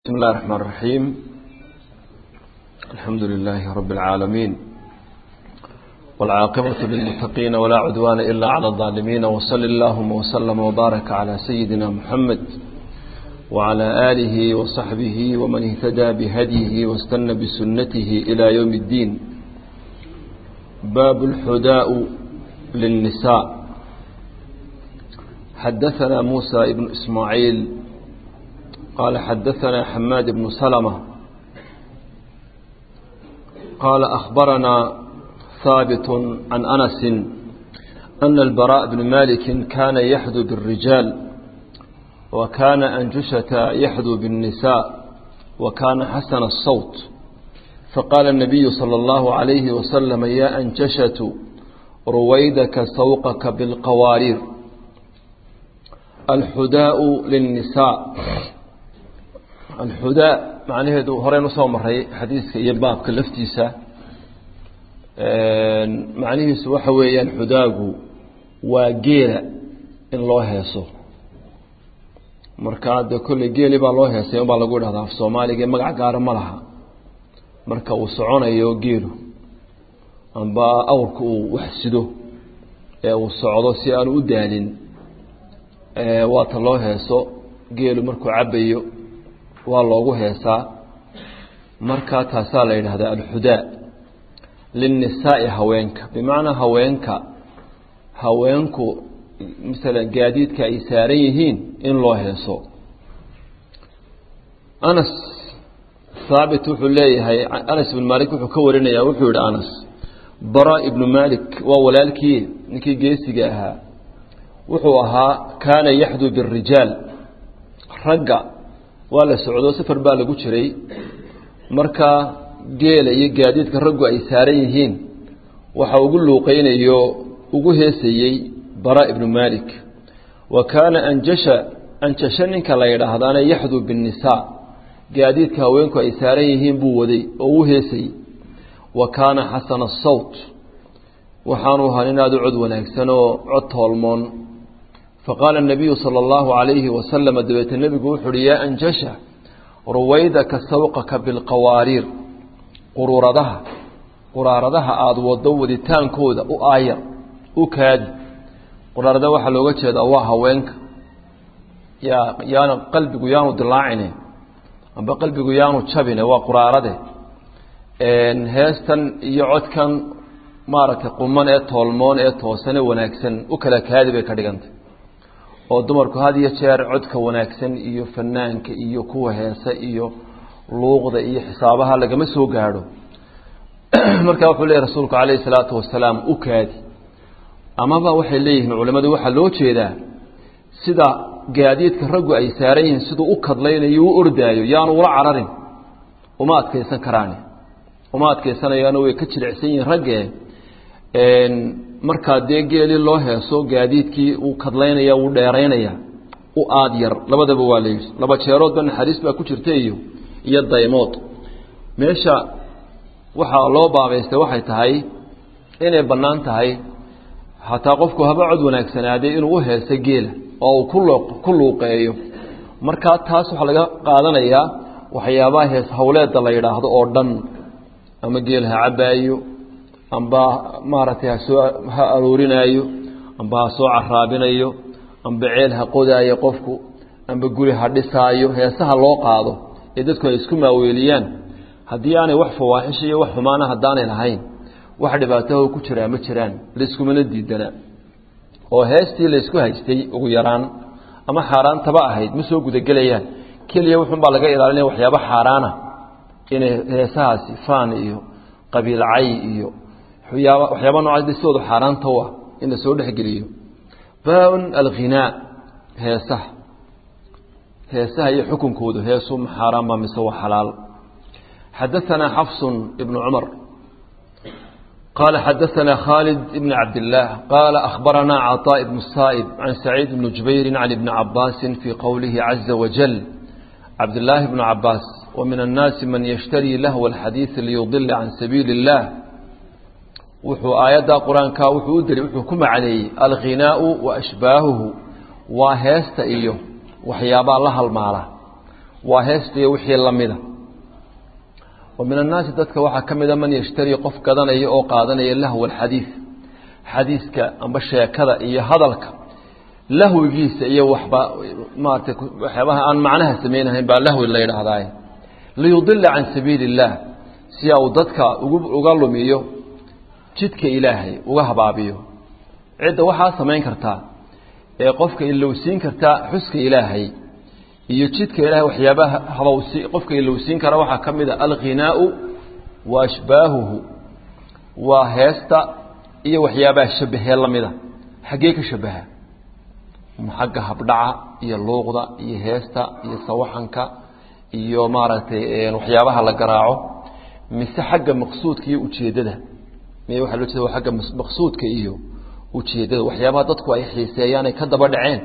بسم الله الرحمن الرحيم الحمد لله رب العالمين والعاقبة للمتقين ولا عدوان إلا على الظالمين وصل اللهم وسلم وبارك على سيدنا محمد وعلى آله وصحبه ومن اهتدى بهديه واستنى بسنته إلى يوم الدين باب الحداء للنساء حدثنا موسى بن إسماعيل قال حدثنا حماد بن سلمة قال أخبرنا ثابت عن أنس أن البراء بن مالك كان يحدو بالرجال وكان أنجشة يحدو بالنساء وكان حسن الصوت فقال النبي صلى الله عليه وسلم يا أنجشة رويدك سوقك بالقوارير الحداء للنساء alxudaa macnaheedu horeynu soo maray xadiiska iyo baabka laftiisa macnihiisu waxa weeyaan xudaagu waa geela in loo heeso marka dee kolley geeli baa loo heesay unbaa lagu idhahdaa af soomaaliga magac gaara ma laha marka uu soconayo geelu amba awrka uu wax sido ee uu socdo si aanu u daalin waata loo heeso geelu markuu cabayo waa loogu heesaa markaa taasaa la yidhahdaa alxudaa linnisaa'i haweenka bimacnaa haweenka haweenku masalan gaadiidka ay saaran yihiin in loo heeso anas haabit wuxuu leeyahay anas ibnu maalik wuxuu ka warinayaa wuxuu yihi anas bara ibnu maalik waa walaalkii ninkii geesiga ahaa wuxuu ahaa kaana yaxduu birijaal ragga waa la socdo safar baa lagu jiray marka geela iyo gaadiidka raggu ay saaran yihiin waxa ugu luuqeynayo ugu heesayey bara ibnu malik wa kaana anjasha anjasho ninka la yidhaahdaana yaxduu binnisaa gaadiidka haweenku ay saaran yihiin buu waday oo u heesayey wa kaana xasana asawt waxaanu ahaa nin aada u cod wanaagsan oo cod toolmoon faqaala الnabiyu salى اllahu عalayhi wasalam dabeete nebigu wuxu uhi yaa anjasha ruwaydaka sawqaka bilqawaariir quruuradaha quraaradaha aada wado waditaankooda u aayar u kaadi quraarada waxaa looga jeedaa waa haweenka yaa yaanu qalbigu yaanu dilaacine amba qalbigu yaanu jabine waa quraarade heestan iyo codkan maaragtay quman ee toolmoon ee toosane wanaagsan u kala kaadi bay ka dhigantay oo dumarku had iyo jeer codka wanaagsan iyo fanaanka iyo kuwa heesa iyo luuqda iyo xisaabaha lagama soo gaadho markaa wuxuu leeyahy rasuulku calayhi salaatu wasalaam u kaadi amaba waxay leeyihiin culimmadu waxaa loo jeedaa sida gaadiidka raggu ay saaran yihiin siduu u kadlaynayo u ordaayo yaanu ula cararin uma adkaysan karaani uma adkaysanayaano way ka jilicsan yihiin raggee markaa dee geeli loo heeso gaadiidkii uu kadlaynaya wuu dheeraynaya u aad yar labadaba waa layidhi laba jeeroodba naxariis baa ku jirta iyo iyo daymood meesha waxaa loo baabaystay waxay tahay inay bannaan tahay hataa qofku haba cod wanaagsanaadee inuu u heeso geela oo uu ku ku luuqeeyo markaa taas waxaa laga qaadanayaa waxyaabaha hees hawleedda la yidhaahdo oo dhan ama geel ha cabaayo amba maaragtay hasoo ha aroorinaayo amba ha soo caraabinayo amba ceel ha qodaayo qofku amba guri ha dhisaayo heesaha loo qaado ee dadku ay isku maaweeliyaan haddii aanay wax fawaaxisha iyo wax xumaana haddaanay lahayn wax dhibaataho ku jiraa ma jiraan layskumana diidana oo heestii laysku haystay ugu yaraan ama xaaraantaba ahayd ma soo gudagelayaan keliya wuxuunbaa laga ilaalinaya waxyaaba xaaraana inay heesahaasi faan iyo qabiilcay iyo yaaba waxyaaba noocaas dhistoodu xaaraanta u ah in la soo dhexgeliyo baa-un alghinaa heesaha heesaha iyo xukunkoodu heesu ma xaaraan ba mise waa xalaal xadaثana xafs ibn cumar qala xadaثana khaalid ibn cabd الlah qala akhbarana caطاء ibn الsa'ib can saciid bn jubayri can ibni cabaasi fii qowlihi caza wajal cabdالlahi bn cabaas وmin الnaasi man yshtari lahw الxadiiث liyudila can sabiili الlah wuxuu aayadda qur-aanka wuxuu u deli wuxuu ku macneeyey alghinaau wa ashbaahuhu waa heesta iyo waxyaabaa la halmaala waa heesta iyo wixii lamida wa min annaasi dadka waxaa ka mida man yashtarii qof gadanaya oo qaadanaya lahwa alxadiid xadiiska amba sheekada iyo hadalka lahwigiisa iyo waxba maarata waxyaabaha aan macnaha samaynahayn baa lahwi la yidhaahdaay liyudila can sabiili اllaah si uu dadka uga lumiyo jidka ilaahay uga habaabiyo cidda waxaa samayn kartaa ee qofka ilowsiin kartaa xuska ilaahay iyo jidka ilahay waxyaabaha habawsi qofka ilowsiin kara waxaa ka mid a alghinaau wa ashbaahuhu waa heesta iyo waxyaabaha shabahee lamida xaggee ka shabaha xagga habdhaca iyo luuqda iyo heesta iyo sawaxanka iyo maaragtay waxyaabaha la garaaco mise xagga maqsuudka iyo ujeeddada miy waxa loo jeeda waa agga maqsuudka iyo ujeeddada waxyaabaha dadku ay xiiseeyaan ay ka daba dhaceen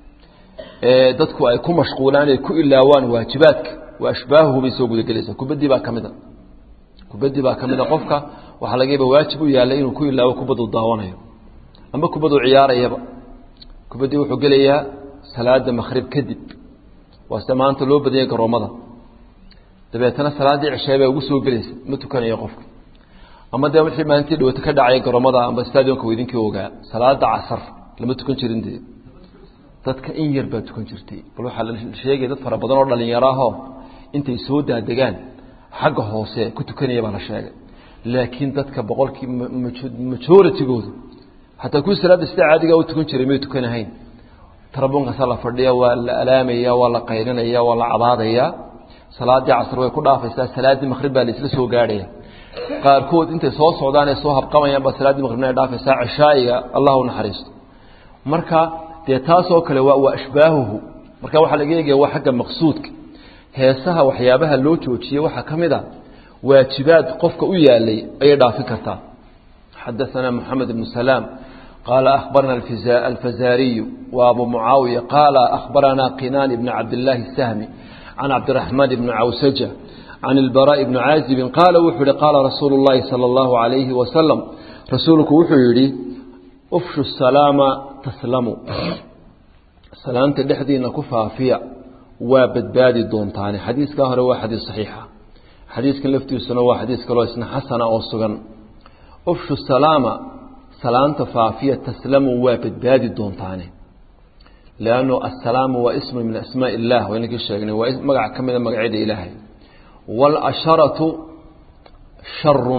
dadku ay ku mashquulaan ay ku ilaawaan waajibaadka waa ashbaahuhu bay soo gudagelaysaa kubaddii baa ka mid a kubaddii baa ka mid a qofka waxaa laga yaaba waajib u yaallay inuu ku ilaawo kubaddu daawanayo amba kubaddu ciyaarayaba kubaddii wuxuu gelayaa salaada makhrib kadib waa sida maanta loo badanyay garoommada dabeetana salaaddii cishaay baa ugu soo gelaysa ma tukanayo qofka ama dee wixii maalintii dhawata ka dhacay garoomada amba stadionka idinkii ogaa salaada casar lama tukan jirin dee dadka in yar baa tukan jirtay bal waxaa la sheegaya dad fara badan oo dhalinyaro ahoo intay soo daadegaan xagga hoose ku tukanaya baa la sheegay laakiin dadka boqolkii majoritygoodu hataa kuwii salaadda sida caadigaa u tukan jiray may tukanahayn tarabunkaasaa la fadhiya waa la alaamaya waa la qaylinaya waa la cabaadaya salaaddii casr way ku dhaafaysaa salaaddii maqrib baa laisla soo gaadhaya qaarkood intay soo socdaan ay soo habqamayaan baa salaaddii maqribna ay dhaafaysaa cishaa'iga allah u naxariisto marka dee taasoo kale waa waa ashbaahuhu marka waxaa laga eegaya waa xagga maqsuudka heesaha waxyaabaha loo joojiyey waxaa ka mid a waajibaad qofka u yaalay ayay dhaafin kartaa xadaثana moxamed ibnu salaam qaala akhbarana alfazaariyu wa abu mucaawiya qaala akhbarana qinaan ibn cabdillaahi الsahmi can cabdiraxmaan ibni cawsaja can ilbaraaءi bni caazibin qaala wuxuu yihi qaala rasuulu اllahi salى اllahu عalayhi wasalam rasuulku wuxuu yidhi ufshu salaama taslamu salaamta dhexdiina ku faafiya waa badbaadi doontaane xadiiskaa hore waa xadiis saxiixa xadiiskan laftiisuna waa xadiis kaloo isna xasana oo sugan ufshu salaama salaamta faafiya taslamu waa badbaadi doontaane lannu assalaamu waa ismu min asmaa illah waynankii sheegnay waa magac ka mida magacyada ilaahay waalasharatu sharun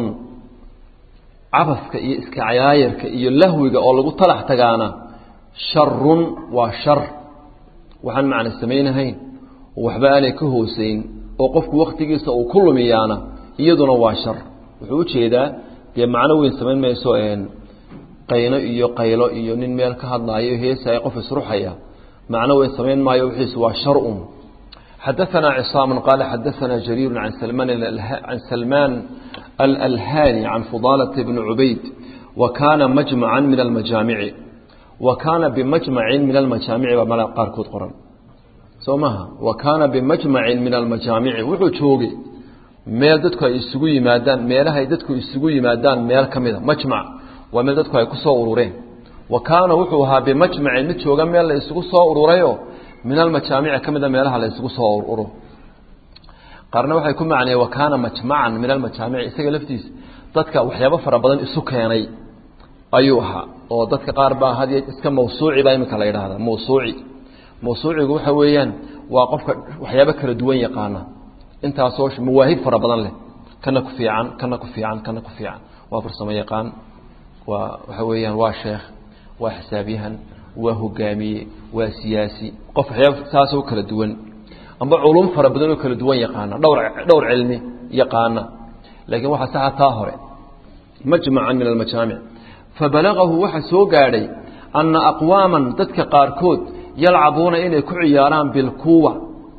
cabaska iyo iska cayaayarka iyo lahwiga oo lagu talax tagaana sharun waa shar waxaan macna samaynahayn oo waxba aanay ka hooseyn oo qofku waktigiisa uu ku lumiyaana iyaduna waa shar wuxuu ujeedaa dee macno weyn samayn mayso qayno iyo qaylo iyo nin meel ka hadlaayo heesaya qof isruxaya macno weyn samayn maayo wixiisu waa sharun xadaثana cصاam qaala xadaثana jariir can salmaan can salmaan alalhani can fudaalata bni cubayd wa kaana majmaca min almajaamici wa kaana bimajmacin min almajaamici baa mala qaarkood qoran soo maha wa kaana bimajmacin min almajaamici wuxuu joogay meel dadku ay isugu yimaadaan meelahay dadku isugu yimaadaan meel ka mida majmac waa meel dadku ay ku soo urureen wa kaana wuxuu ahaa bimajmacin mid jooga meel la isugu soo ururayo min almajaamici ka mida meelaha la isugu soo ururo qaarna waxay ku macnayeen wa kaana majmacan min almajaamici isaga laftiisa dadka waxyaabo fara badan isu keenay ayuu ahaa oo dadka qaar baa had iska mawsuuci baa iminka la yidhaahdaa mawsuuci mawsuucigu waxa weeyaan waa qofka waxyaabo kala duwan yaqaana intaasoo mawaahib fara badan leh kana ku fiican kana ku fiican kana ku fiican waa farsamo yaqaan waa waxa weeyaan waa sheekh waa xisaabyahan waa hogaamiye waa siyaasi qof waxyaaba saasoo kala duwan amba culum fara badan oo kala duwan yaqaana dhowr dhowr cilmi yaqaana laakiin waxaa saxa taa hore majmacan min almajaamic fabalagahu waxa soo gaadhay anna aqwaaman dadka qaarkood yalcabuuna inay ku ciyaaraan bilkuwa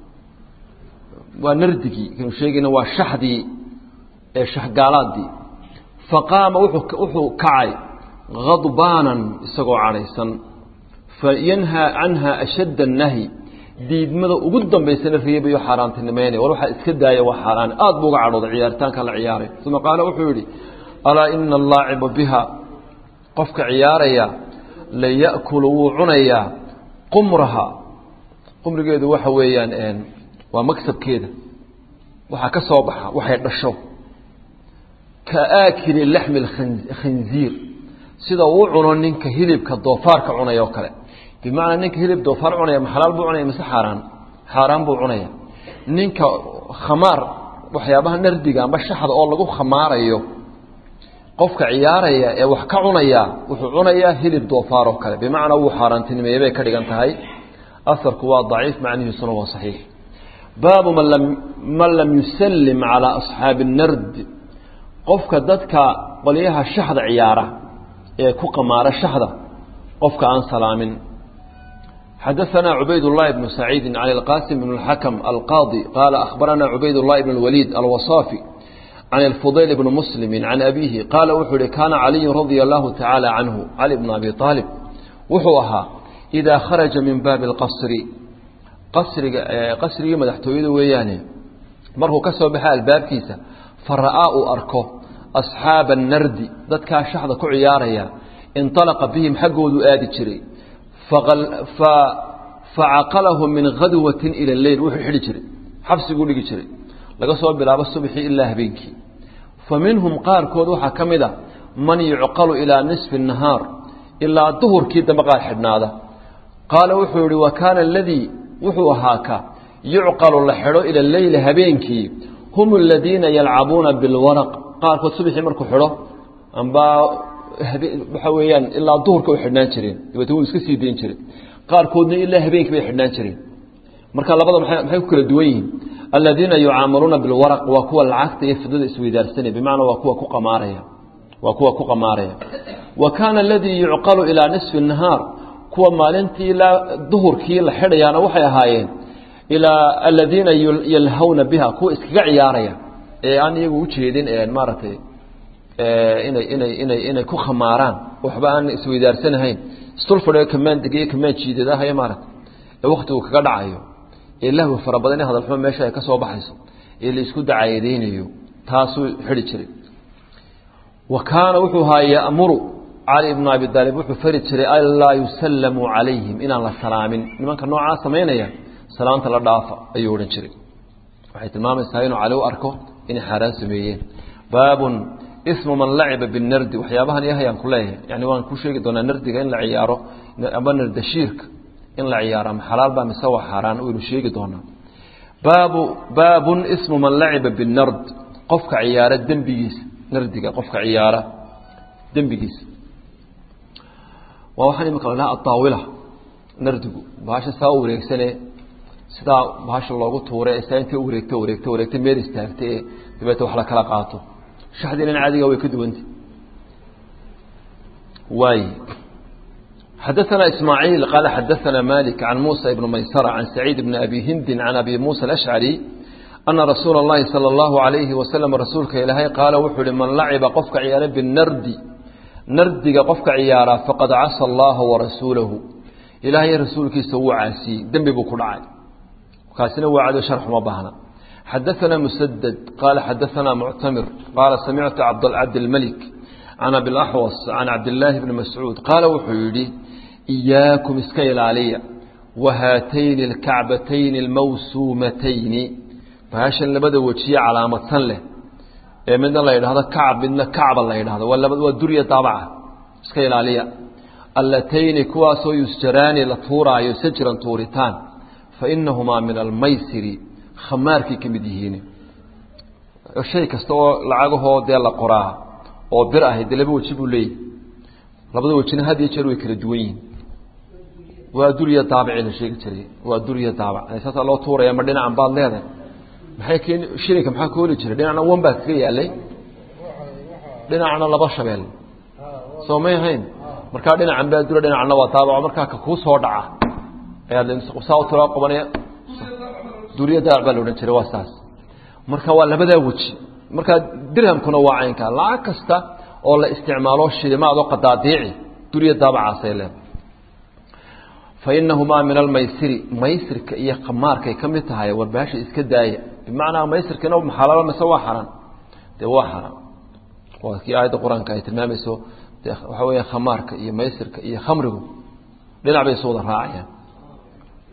waa nardigii kanu sheegayna waa shaxdii ee shaxgaalaadii faqaama wuxuu kacay hadbaanan isagoo cadhaysan fayanhaa canha ashadda annahyi diidmada ugu dambaysana reebayo xaaraantinimeynay war waxaa iska daaya waa xaaraan aad buu uga cadhooday ciyaaritaanka la ciyaaray uma qaala wuxuu yidhi alaa ina allaaciba biha qofka ciyaaraya la ya'kulu wuu cunayaa qumraha qumrigeedu waxa weeyaan waa magsabkeeda waxaa ka soo baxa waxay dhasho ka aakili laxmi khinziir sida uu cuno ninka hilibka doofaarka cunaya oo kale bimacnaa ninka hilib doofaar cunaya ma xalaal buu cunaya mise xaaraan xaaraan buu cunaya ninka khamaar waxyaabaha nardiga amba shaxda oo lagu khamaarayo qofka ciyaaraya ee wax ka cunaya wuxuu cunayaa hilib doofaar oo kale bimacnaa wuu xaaraantinimeeyey bay ka dhigan tahay asarku waa daciif macnihiisuna waa saxiix baabu man lam man lam yusallim calaa asxaabi الnard qofka dadka qolyaha shaxda ciyaara ee ku qamaara shaxda qofka aan salaamin xadaثna cubayd الlahi بن سacيidi عن الqاsim بن الحakم الqاضي qال أخbarana cubayd الlahi بن الwليد الوصافي عن الفضيل بن مسلم عن أبيه qاala wuxuu hi kاna عaliي رضي الله taعالى عنه علي بن أbي طالب wuxuu ahaa إida kharaجa min baabi الqصr qasriga qasrigii madaxtooyada weeyaane markuu ka soo baxa albaabkiisa fara'aa uu arko أصxaaba الnardi dadkaa shaxda ku ciyaaraya inطalaqa bihim xaggoodu aadi jiray facaqalahu min khadwati ila leyl wuxuu xidhi jiray xabsiguu dhigi jiray laga soo bilaabo subxii ilaa habeenkii fa minhum qaarkood waxaa ka mid a man yucqalu ilaa nisfi الnahaar ilaa duhurkii dambe qaar xidhnaada qaala wuxuu yihi wa kaana aladii wuxuu ahaa ka yucqalu la xidho ila leyli habeenkii hum aladiina yalcabuuna bilwaraq qaarkood subxii markuu xidho amba waxa weeyaan ilaa duhurka way xidhnaan jireen dabeetna wuu iska sii dayn jiray qaarkoodna ilaa habeenkii bay xidhnaan jireen marka labada maxay ku kala duwan yihiin aladiina yucaamaluuna bilwaraq waa kuwa lacagta iyo fidada isweydaarsanaya bimacnaa waa kuwa ku qamaaraya waa kuwa ku qamaaraya wa kaana aladii yucqalu ilaa nisfi nahaar kuwa maalintii ilaa duhurkii la xidhayaana waxay ahaayeen ilaa aladiina yalhawna biha kuwa iskaga ciyaaraya ee aan iyagu ujeedin maaragtay inay inay inay inay ku khamaaraan waxba aan isweydaarsanahayn istul fadhiyo kamaan degiyo kamaan jiidadahayo maaragta ee waktigu kaga dhacayo ee lahwi fara badan ee hadalxumo meesha ay ka soo baxayso ee la isku dacaydeynayo taasuu xidhi jiray wa kaana wuxuu ahaa ya'muru cali ibnu abi daalib wuxuu fari jiray anlaa yusallamuu calayhim inaan la salaamin nimanka noocaa samaynaya salaanta la dhaafa ayuu odhan jiray waxay tilmaamaysaa inuu cali u arko inay xaaraan sameeyeen baabun ismu man laciba binardi waxyaabahan yahayaan ku leeyahay yani waan ku sheegi doonaa nardiga in la ciyaaro amba nardashiirka in la ciyaaro ama xalaal baa mise waa xaaraan waynu sheegi doonaa baabu baabun ismu man laciba binard qofka ciyaara dembigiisa nardiga qofka ciyaara dembigiisa waa waxaan imika lahaa adaawila nardigu bahasha saa u wareegsane sidaa bahasha loogu tuuray ee saa intay wareegto wareegto wareegto meel istaagta ee dabeeta wax la kala qaato shaxdiinan caadiga way ka duwanta waay xadaثna ismaaعiil qaala xadaثna malik can musa ibn maysara can saciid bn abi hindi can abi musa alashcari ana rasuula اllahi salى اllahu عalayhi wasalam rasuulka ilaahay qaala wuxuu uhi man laciba qofka ciyaara binardi nardiga qofka ciyaara faqad casa allaha warasuulahu ilaahay rasuulkiisa wuu caasiyey dembi buu ku dhacay kaasina waa cado sharxuma baahna xadaثna msdد qala xadaثna muctamir qaala samictu cabdاlmlik can abiاlaxwas can cabdillaahi bni mascuud qaala wuxuu yidhi إiyaakum iska ilaaliya wahaatayni اlkacbatayni اlmawsuumatayni bahashan labada wejiye calaamadsan leh ee midna la yidhahdo kacb midna kacba la yidhahdo waa durya daabaca iska ilaaliya allatayni kuwaasoo yusjaraani la tuuraayo sajran tuuritaan fainahumaa min almaysiri khamaarkay ka mid yihiin shay kasta oo lacagahoo dee la qoraa oo bir ahay dee laba weji buu leeyahy labada wejina had iyo jeer way kala duwan yihiin waa durya daabacii la sheegi jiray waa durya daabac saasaa loo tuuraya ma dhinacan baad leedahay maxay keeni shilinka maxaa ka holi jiray dhinacna wan baa kaga yaalay dhinacna laba shabeel soo may ahayn markaa dhinacan baa dura dhinacna waa daabaco markaa ka kuu soo dhaca ayaad saa u tira qabanaya duriya daabac baa la odhan jiray waa saas marka waa labadaa weji marka dirhamkuna waa caynka lacag kasta oo la isticmaalo shilimaad oo qadaadiici duriya daabacaasay leedahay fa inahumaa min almaysiri maysirka iyo khamaarkay ka mid tahay warbaasha iska daaya bimacnaa maysirkina maxalalo mise waa xaraan dee waa xaraan waa kii aayadda qur-aanka ay tilmaamayso de waxa weeya khamaarka iyo maysirka iyo khamrigu dhinac bay isu wada raacayaan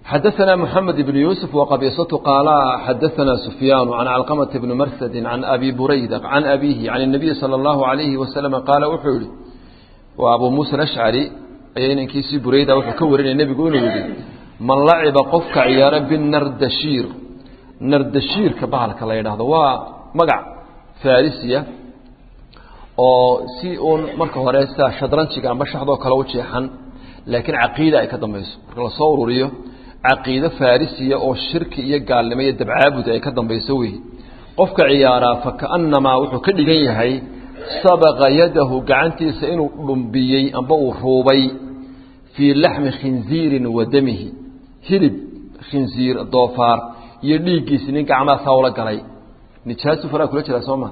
xadaثna mحamed بن yuسف وqabiصة qاala xadaثna سfyاn عan cلqمة بن mrsd عan abi burayda عan abihi عan النabiي slى الlaهu عalayhi waslم qaala wuxuu yihi waa abu muسى aشcrي ayaa inankiisii burayda wuxuu ka warinaya nebigu inuu yihi man laciba qofka ciyaara binardashiir nardashiirka bahalka la yidhaahdo waa magac farisiya oo si uun marka hore sida shadranjiga amba shaxdoo kale u jeexan laakiin caqiida ay ka dambayso marka lasoo ururiyo caqiido farisiya oo shirki iyo gaalnimo iyo dabcaabud ay ka dambayso wey qofka ciyaaraa fakaannamaa wuxuu ka dhigan yahay sabaqa yadahu gacantiisa inuu dhumbiyey amba uu ruubay fii laxmi khinziirin wa damihi hilib khinziir doofaar iyo dhiiggiisi nin gacmahaasaa ula galay nijaasu faraa kula jiraa soo ma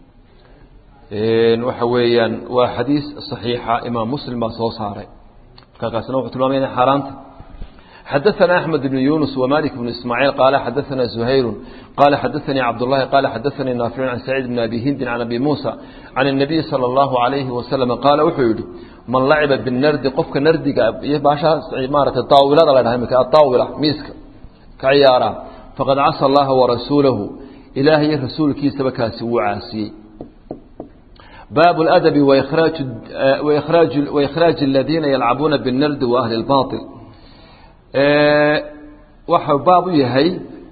waxa weeyaan waa xadiis صaxiixa imaam muslim baa soo saaray markaasna wuxuu tilmaamaya inay xaaraanta xadaثna أحmed بن yuنس وmالك بن ismاعيل qال xadaثna زhayr qال xadaثnii cabdاللahi qال xadaثnii ناaفiع عan سacيid بن abi hindin عan abi muسى عan النabiي slى الlaهu عalayhi waسلم qaala wuxuu yihi man laciba binardi qofka nardiga iyo baashaa maarata daawilada la dhaha imika adaawila miiska ka ciyaara faqad casa اllaha وarasuulahu ilaahay rasuulkiisaba kaasi wuu caasiyey bاب الأdب وإkhrاaج الذiina yلcabuuna bالnrd وأhli الbaطل waxau baab u yahay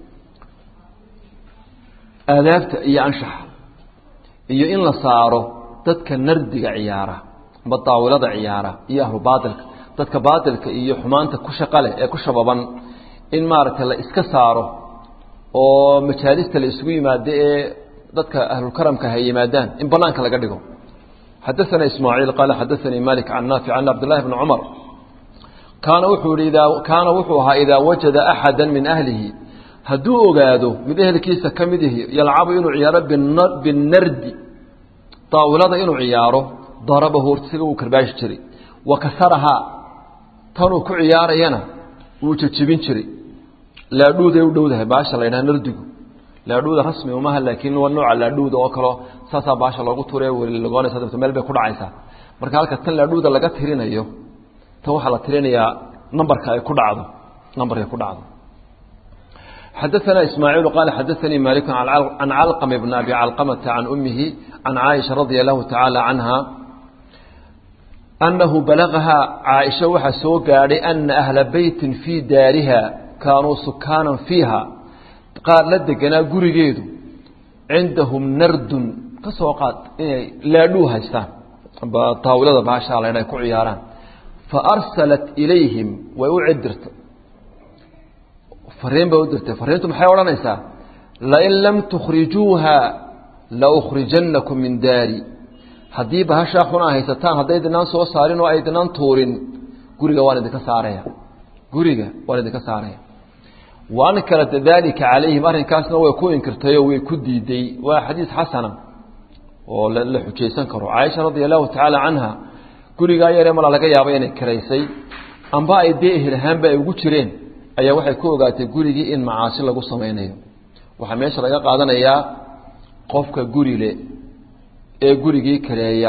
aadaabta iyo anshaxa iyo in la saaro dadka nardiga ciyaara amba daawilada ciyaara iyo ahlu baailka dadka baailka iyo xumaanta ku shaqa leh ee ku shababan in maaragtay la iska saaro oo majaalista la isugu yimaado ee dadka ahlulkaramka hay yimaadaan in banaanka laga dhigo xadaثna ismaaعiil qaala xadaثanii malik can naafic can cabdالlahi bni cumar kaana wuxuu ihi idaa kaana wuxuu ahaa idaa wajada axada min ahlihi hadduu ogaado mid ehelkiisa ka mid ihi yalcabu inuu ciyaaro binardi daawilada inuu ciyaaro darabahu hortisiga wuu karbaashi jiray wa kasarahaa tanuu ku ciyaarayana wuu jejebin jiray laadhuuday u dhowdahay baasha la ydhaha nardigu laadhuuda rasmi umaha laakiin waa nooca laadhuuda oo kaleo saasaa baasha loogu ture weli lagoonaysa dabta meel bay ku dhacaysaa marka halka tan laadhuuda laga tirinayo tan waxaa la tirinayaa nambarka ay ku dhacdo nambarkay ku dhacdo xadaثna ismaaعiil qaala xadaثanii malik can calqm bn abi calqamata can umihi can caaisha radia allahu tacaala canha annahu balagahaa caaisha waxaa soo gaadhay ana ahla beytin fii daariha kaanuu sukaanan fiiha qaar la deganaa gurigeedu cindahum nardun ka soo qaad inay laadhuu haystaan amba taawilada baashaa la ydha ku ciyaaraan fa arsalat ilayhim way u cidirtay fariin bay u dirtay fariintu maxay odhanaysaa lain lam tukhrijuuha laukhrijannakum min daari haddii bahashaa xunaa haysataan haddaydinaan soo saarin oo aydinaan tuurin guriga waan idinka saaraya guriga waan idinka saaraya wa ankarat dalika calayhim arrinkaasna way ku inkirtay oo way ku diiday waa xadiis xasana oo la xujaysan karo caaisha radia allahu tacaala canha gurigaa yaree malaa laga yaaba inay kiraysay amba ay dee ehel ahaanba ay ugu jireen ayaa waxay ku ogaatay gurigii in macaasi lagu samaynayo waxaa meesha laga qaadanayaa qofka gurile ee gurigii kareeya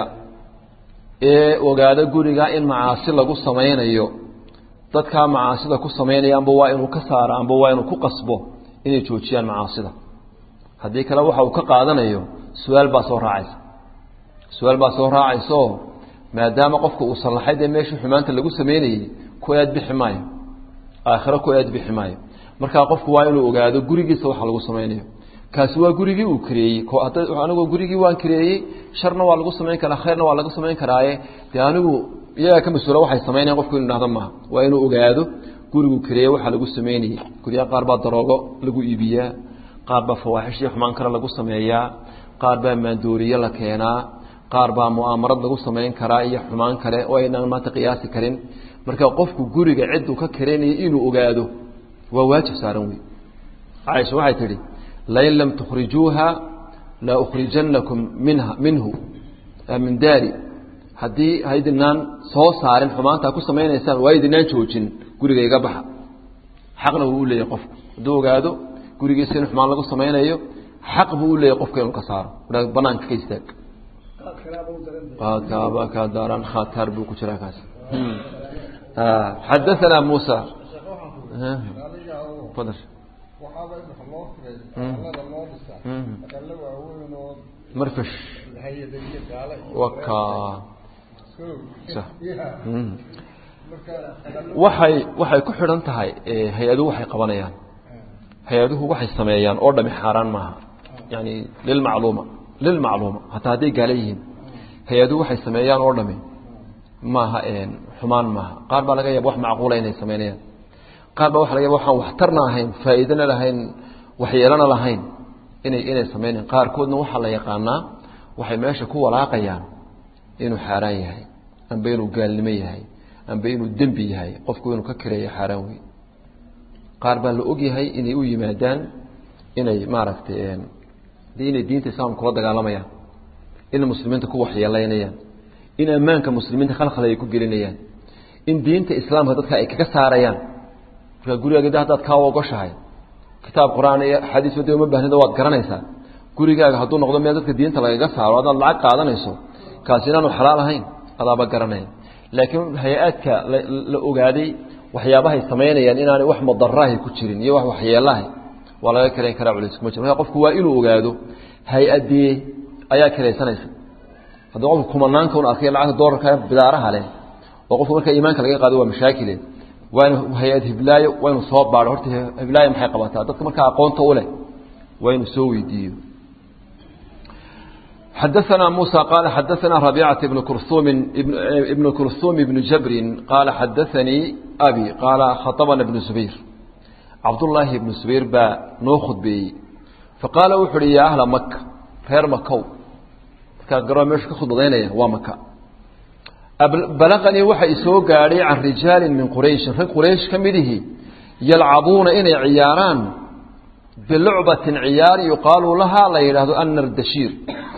ee ogaada gurigaa in macaasi lagu samaynayo dadkaa macaasida ku samaynaya amba waa inuu ka saaro amba waa inuu ku qasbo inay joojiyaan macaasida haddii kale waxa uu ka qaadanayo su-aal baa soo raacaysa su-aal baa soo raacaysaoo maadaama qofka uu sallaxay dee meeshii xumaanta lagu samaynayey ku eed bixi maayo aakhiro ku eed bixi maayo markaa qofku waa inuu ogaado gurigiisa waxa lagu samaynayo kaasi waa gurigii uu kareeyey anigoo gurigii waan kareeyey sharna waa lagu samayn karaa khayrna waa lagu samayn karaaye dee anigu iyagaa ka mas-uula waxay samaynayan qofku inu dhahdo maaha waa inuu ogaado guriguu kareeye waxa lagu samaynayey guryaha qaar baa daroogo lagu iibiyaa qaar baa fawaaxishii xumaan kale lagu sameeyaa qaar baa maandooriye la keenaa qaar baa mu'aamarad lagu samayn karaa iyo xumaan kale oo aynaan maanta qiyaasi karin marka qofku guriga cidduu ka kareynaya inuu ogaado waa waajib saaran wey caaisha waxay tidhi lain lam tukhrijuuha la ukhrijannakum minha minhu min daari haddii haydinaan soo saarin xumaantaa ku samaynaysaan waa idinaan joojin guriga iga baxa xaqna wuu u leeyahy qofku hadduu ogaado gurigiisa in xumaan lagu samaynayo xaq buu u leeyahy qofka inuu ka saaro banaanka ka istaag qaadkaaba kaa daaran khataar buu ku jiraa kaas xadaثna muسى adiga oo fadal waxaaba wax loo firay Mm. aqalada loo dhisaa Mm. aqalo waaweyn oo marfash hay-ada iyo gaala iyo waka Sow. Sax. Yeah. Mm. marka aqalo waxay waxay ku xidhan tahay eh, hay-aduhu waxay qabanayaan hay-aduhu waxay sameeyaan oo dhami xaaraan maaha yani lilmacluuma lilmacluuma hataa hadday gaala yihiin hay-aduhu waxay sameeyaan oo dhami maaha een, xumaan maaha qaar baa laga yaaba wax macquula inay sameynayaan qaar baa waxa laga yaaba waxaan waxtarna ahayn faa'iidana lahayn waxyeelana lahayn inay inay sameynayaan qaarkoodna waxaa la yaqaanaa waxay meesha ku walaaqayaan inuu xaaraan yahay amba inuu gaalnimo yahay amba inuu dembi yahay qofku inuu ka kireeyo xaaraan weyn qaar baa la ogyahay inay u yimaadaan inay maaragtay een, dee inay diinta islaamka kula dagaalamayaan inay muslimiinta ku waxyeelaynayaan in ammaanka muslimiinta khalkhal ay ku gelinayaan in diinta islaamka dadka ay kaga saarayaan markaa gurigaaga haddaad kaa ogoshahay kitaab qur-aan iyo xadiis wadi uma baahnida waad garanaysaa gurigaaga hadduu noqdo meel dadka diinta lagaga saaro haddaad lacag qaadanayso kaasi inaanu xalaal ahayn adaaba garanaya laakiin hay-aadka la la ogaaday waxyaabahay samaynayaan inaanay wax madarahi ku jirin iyo wax waxyeelahay waa laga karayn karaa culis kuma jiro marka qofku waa inuu ogaado hay-adee ayaa kiraysanaysa haddii qofku kumanaanka un arkay lacagta doolarka bidaaraha leh oo qofku marka iimaanka laga qaado waa mashaakile waa inu hay-ad hiblaayo waa inu soo baadho horta hiblaayo maxay qabataa dadka markaa aqoonta u leh waa inuu soo weydiiyo حدثنا موسى قال حدثنا ربيعة بن كرثوم ابن, ابن كرثوم بن جبر قال حدثني أبي قال خطبنا ابن زبير عبد الله بن زبير با نوخذ بي فقال وحري يا أهل مكة غير مكة كان قرأ مش كخذ ضينيا ومكة بلغني وحي سو قاري عن رجال من قريش رجال قريش كمده يلعبون إن عياران بلعبة عيار يقال لها لا يرهد أن الدشير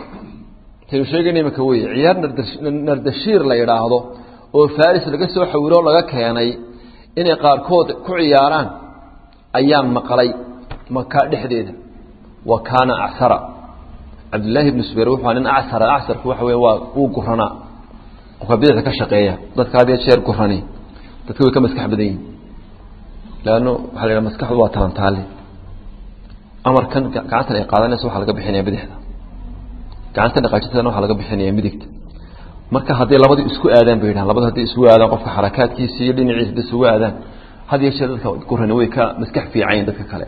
taynu sheegaynay maka weye ciyaar nardashiir la yidhaahdo oo faris laga soo xawiro laga keenay inay qaarkood ku ciyaaraan ayaan maqlay maka dhexdeeda wa kaana acsara cabdillaahi ibnu subayr wuxuu nin acsara acsarku waxa weye waa uu guranaa qofka bidixda ka shaqeeya dadka had iyo jeer gurani dadka way ka maskax badan yihin leanno waxaa la yidhaha maskaxdu waa talantaale amarkan gacantan ay qaadanaysa waxaa laga bixinaya bidixda gacanta dhaqaajintana waxaa laga bixinaya midigta marka hadday labadii isku aadaan bay yidhahan labada hadday isugu aadaan qofka xarakaadkiisa iyo dhinaciisa hadday isugu aadaan had iyo jeer dadka gurani way ka maskax fiicanyiin dadka kale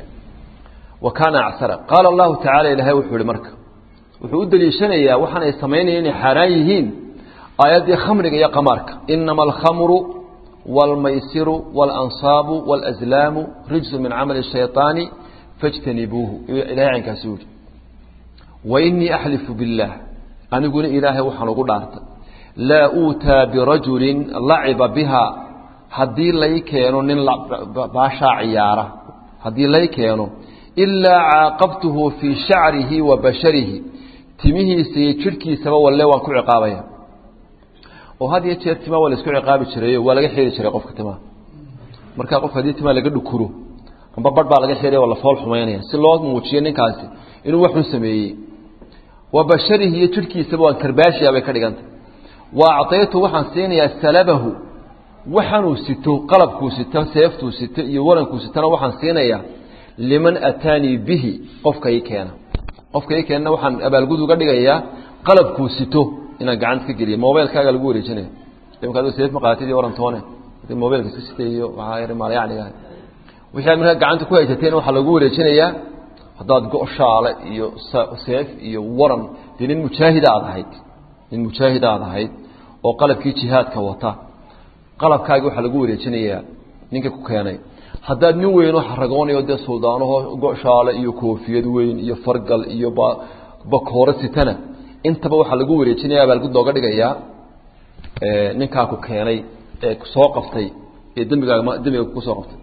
wa kaana acsara qaala allahu tacala ilaahay wuxuu yihi marka wuxuu u daliishanayaa waxaan ay samaynayeen inay xaaraan yihiin aayaddii khamriga iyo qamaarka inama alkhamru waalmaysiru waalanصaabu wاlazlaamu rijsu min camali shayطaani fاjtanibuuhu ilahay caynkaasi u yihi wainii axlifu biاllaah aniguna ilaahay waxaan ugu dhaartay laa uutaa birajulin laciba biha haddii lay keeno nin baashaa ciyaara haddii lay keeno ilaa caaqabtuhu fii shacrihi wa basharihi timihiisa iyo jidhkiisaba walle waan ku ciqaabaya oo had iyo jeer timaa waa la isku ciqaabi jirayo waa laga xiri jiray qofka timaha markaa qofka haddii timaa laga dhukuro amba barh baa laga xiraya waa la fool xumaynaya si loo muujiyo ninkaasi inuu waxun sameeyey wa basharihi iyo jidhkiisaba waan karbaashiya bay ka dhigantay wa acطaytu waxaan siinayaa salabahu waxaanuu sito qalabkuu sito seeftuu sito iyo warankuu sitona waxaan siinayaa liman ataanii bihi qofka ii keena qofka ii keenana waxaan abaalgud uga dhigayaa qalabkuu sito inaan gacanta ka geliya mobilkaaga lagu wareejinaya imika adoo seef maqaatid iyo warantoone hadii mobilka iska sitay iyo waxaa yar maalyacniga wixii aad markaa gacanta ku haysateen waxaa lagu wareejinayaa haddaad go-shaale iyo seef iyo waran dee nin mujaahid aad ahayd nin mujaahid aad ahayd oo qalabkii jihaadka wata qalabkaagi waxaa lagu wareejinayaa ninka ku keenay haddaad nin weynoo xaragoonayo dee suldaanaho go-shaale iyo koofiyad weyn iyo fargal iyo bakooro sitana intaba waxaa lagu wareejinaya abaalgud looga dhigayaa ninkaa ku keenay ee soo qaftay ee dembigaaga dembiga kusoo qaftay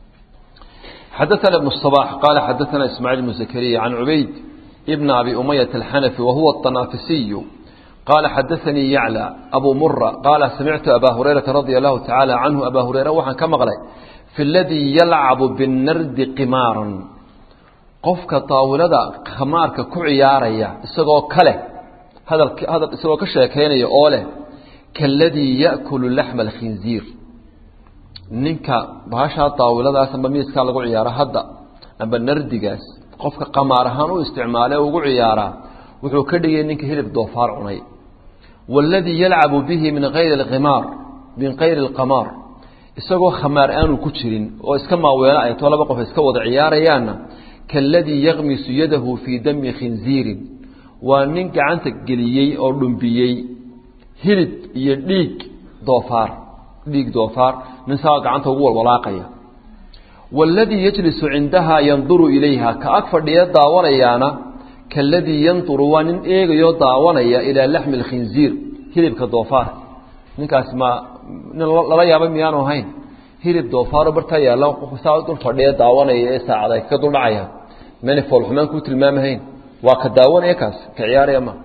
حدثنا ابن الصباح قال حدثنا إسماعيل بن زكريا عن عبيد ابن أبي أمية الحنفي وهو الطنافسي قال حدثني يعلى أبو مرة قال سمعت أبا هريرة رضي الله تعالى عنه أبا هريرة وحن كما قال في الذي يلعب بالنرد قمارا قفك طاولة خمارك كعياريا اسقو كله هذا هذا اسقو كشيكين يقوله كالذي يأكل لحم الخنزير ninka bahashaa daawiladaas amba miiskaa lagu ciyaaro hadda amba nardigaas qofka qamaar ahaan u isticmaale ugu ciyaaraa wuxuu ka dhigay ninka hilib doofaar cunay waaladii yalcabu bihi min ayri imaar min kayri alqamaar isagoo khamaar aanu ku jirin oo iska maaweelo ay too laba qof iska wada ciyaarayaanna kaaladii yakmisu yadahu fii dami khinziirin waa nin gacanta geliyey oo dhumbiyey hilib iyo dhiig doofaar dhiig doofaar nin saa gacanta ugu walwalaaqaya waaladii yajlisu cindahaa yanduru ilayha ka ag fadhiya daawanayaana kaaladii yanduru waa nin eegayoo daawanaya ilaa laxmi alkhinziir hilibka doofaarka ninkaasi ma nin lala yaabay miyaanu ahayn hilib doofaaro bartaa yaalla saa dul fadhiya daawanaya ee saacad ay kaga dul dhacayaan mani foolxumaan kuu tilmaamahayn waa ka daawanaya kaas ka ciyaaraya ma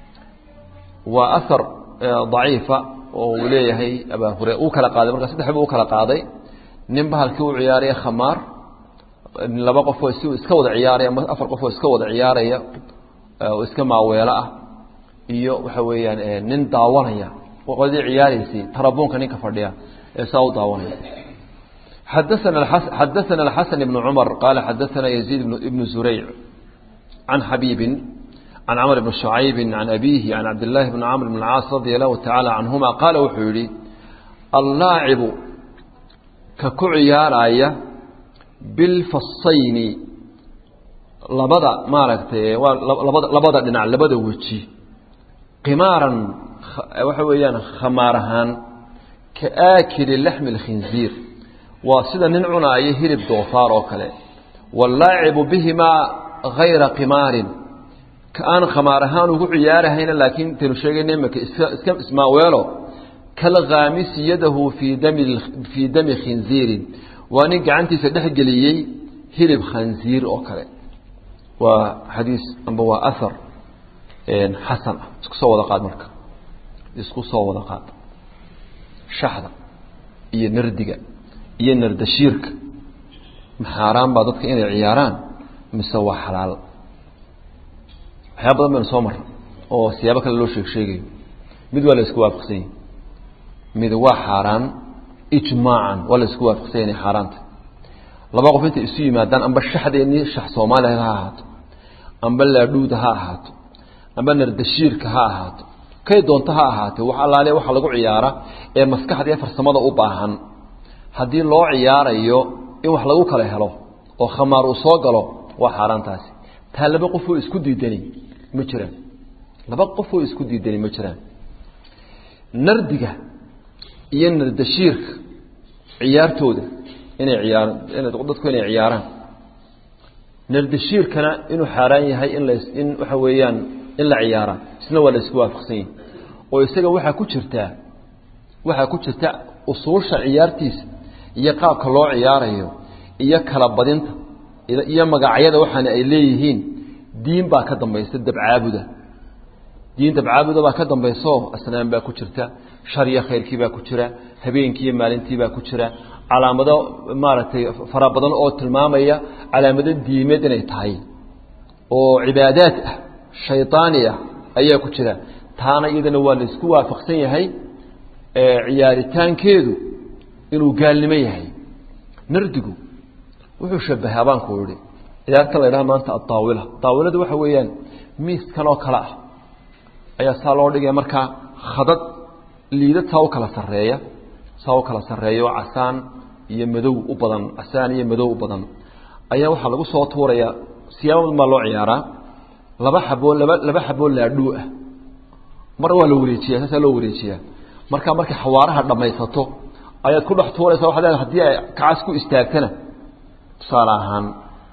waa ahar daciifa oo uu leeyahay abaa hure uu kala qaaday markaa saddex buu u kala qaaday nin bahalkii u ciyaaraya khamaar laba qofoo si iska wada ciyaaraya ama afar qofoo iska wada ciyaaraya oo iska maaweelo ah iyo waxa weeyaan nin daawanaya qodii ciyaaraysay tarabuunka ninka fadhiya ee saa u daawanaya حدثنا حدثنا الحسن بن عمر قال حدثنا يزيد بن زريع عن حبيب عن عمرو بن شعيب عن أبيه عن عبد الله بن عمرو بن العاص رضي الله تعالى عنهما قال وحولي اللاعب ككعيارايا بالفصين لبدا ما ركتي لبدا لبدا دنا لبدا وجي قمارا وحويان خمارهان كآكل لحم الخنزير وسيدا ننعنا أي هرب دوفار وكله واللاعب بهما غير قمار كأن خمارهان وعيارهين لكن تنشيغن مك اسكم اسماويلو كالغامس يده في دم في دم خنزير واني قعنتي سدح جليي هرب خنزير وكله وحديث أنبوا أثر حسن اسكو سو ودا قاد marka isku soo wada qaad shaxda iyo nardiga iyo nardashiirka maxaaraan baa dadka inay ciyaaraan mise waa xalaal waxyaa badan baynu soo marray oo siyaabo kale loo sheeg sheegayo mid waa la isku waafaqsan yahi mid waa xaaraan ijmaacan waa la isku waafaqsan yahi inay xaaraanta laba qof intay isu yimaadaan amba shaxdeennii shax soomaaliya ha ahaato amba laadhuuda ha ahaato amba nardashiirka ha ahaato kay doonto ha ahaatee wax allaale waxa lagu ciyaara ee maskaxda iyo farsamada u baahan haddii loo ciyaarayo in wax lagu kala helo oo khamaar uu soo galo waa xaaraantaasi taa laba qofoo isku diidani ma jiraan laba qofoo isku diidani ma jiraan nardiga iyo nardashiirka ciyaartooda inay ciyaar dadku inay ciyaaraan nardashiirkana inuu xaaraan yahay in la in waxa weeyaan in la ciyaara isna waa la isku waafaqsan yahi oo isaga waxaa ku jirtaa waxaa ku jirta usuusha ciyaartiisa iyo qaabka loo ciyaarayo iyo kala badinta iyo magacyada waxaana ay leeyihiin diin baa ka dambaysa dabcaabuda diin dabcaabuda baa ka dambayso asnaan baa ku jirta shar iyo khayrkii baa ku jira habeenkii iyo maalintii baa ku jira calaamado maaragtay fara badan oo tilmaamaya calaamado diimeed inay tahay oo cibaadaad ah shaydaani ah ayaa ku jira taana iyadana waa la isku waafaqsan yahay ciyaaritaankeedu inuu gaalnimo yahay nardigu wuxuu shabahaa baan ku idhi ciyaarta la ydhaha maanta adaawila daawiladu waxa weeyaan miiskan oo kale ah ayaa saa loo dhigaya markaa khadad liidad saa u kala sarreeya saa u kala sarreeya oo casaan iyo madow u badan casaan iyo madow u badan ayaa waxaa lagu soo tuurayaa siyaabo badan baa loo ciyaaraa laba xaboo laba laba xaboo laadhuu ah mar waa la wareejiyaa saasaa loo wareejiyaa markaa markay xawaaraha dhammaysato ayaad ku dhex tuuraysaa waxaad leedahay haddii ay kacas ku istaagtana tusaale ahaan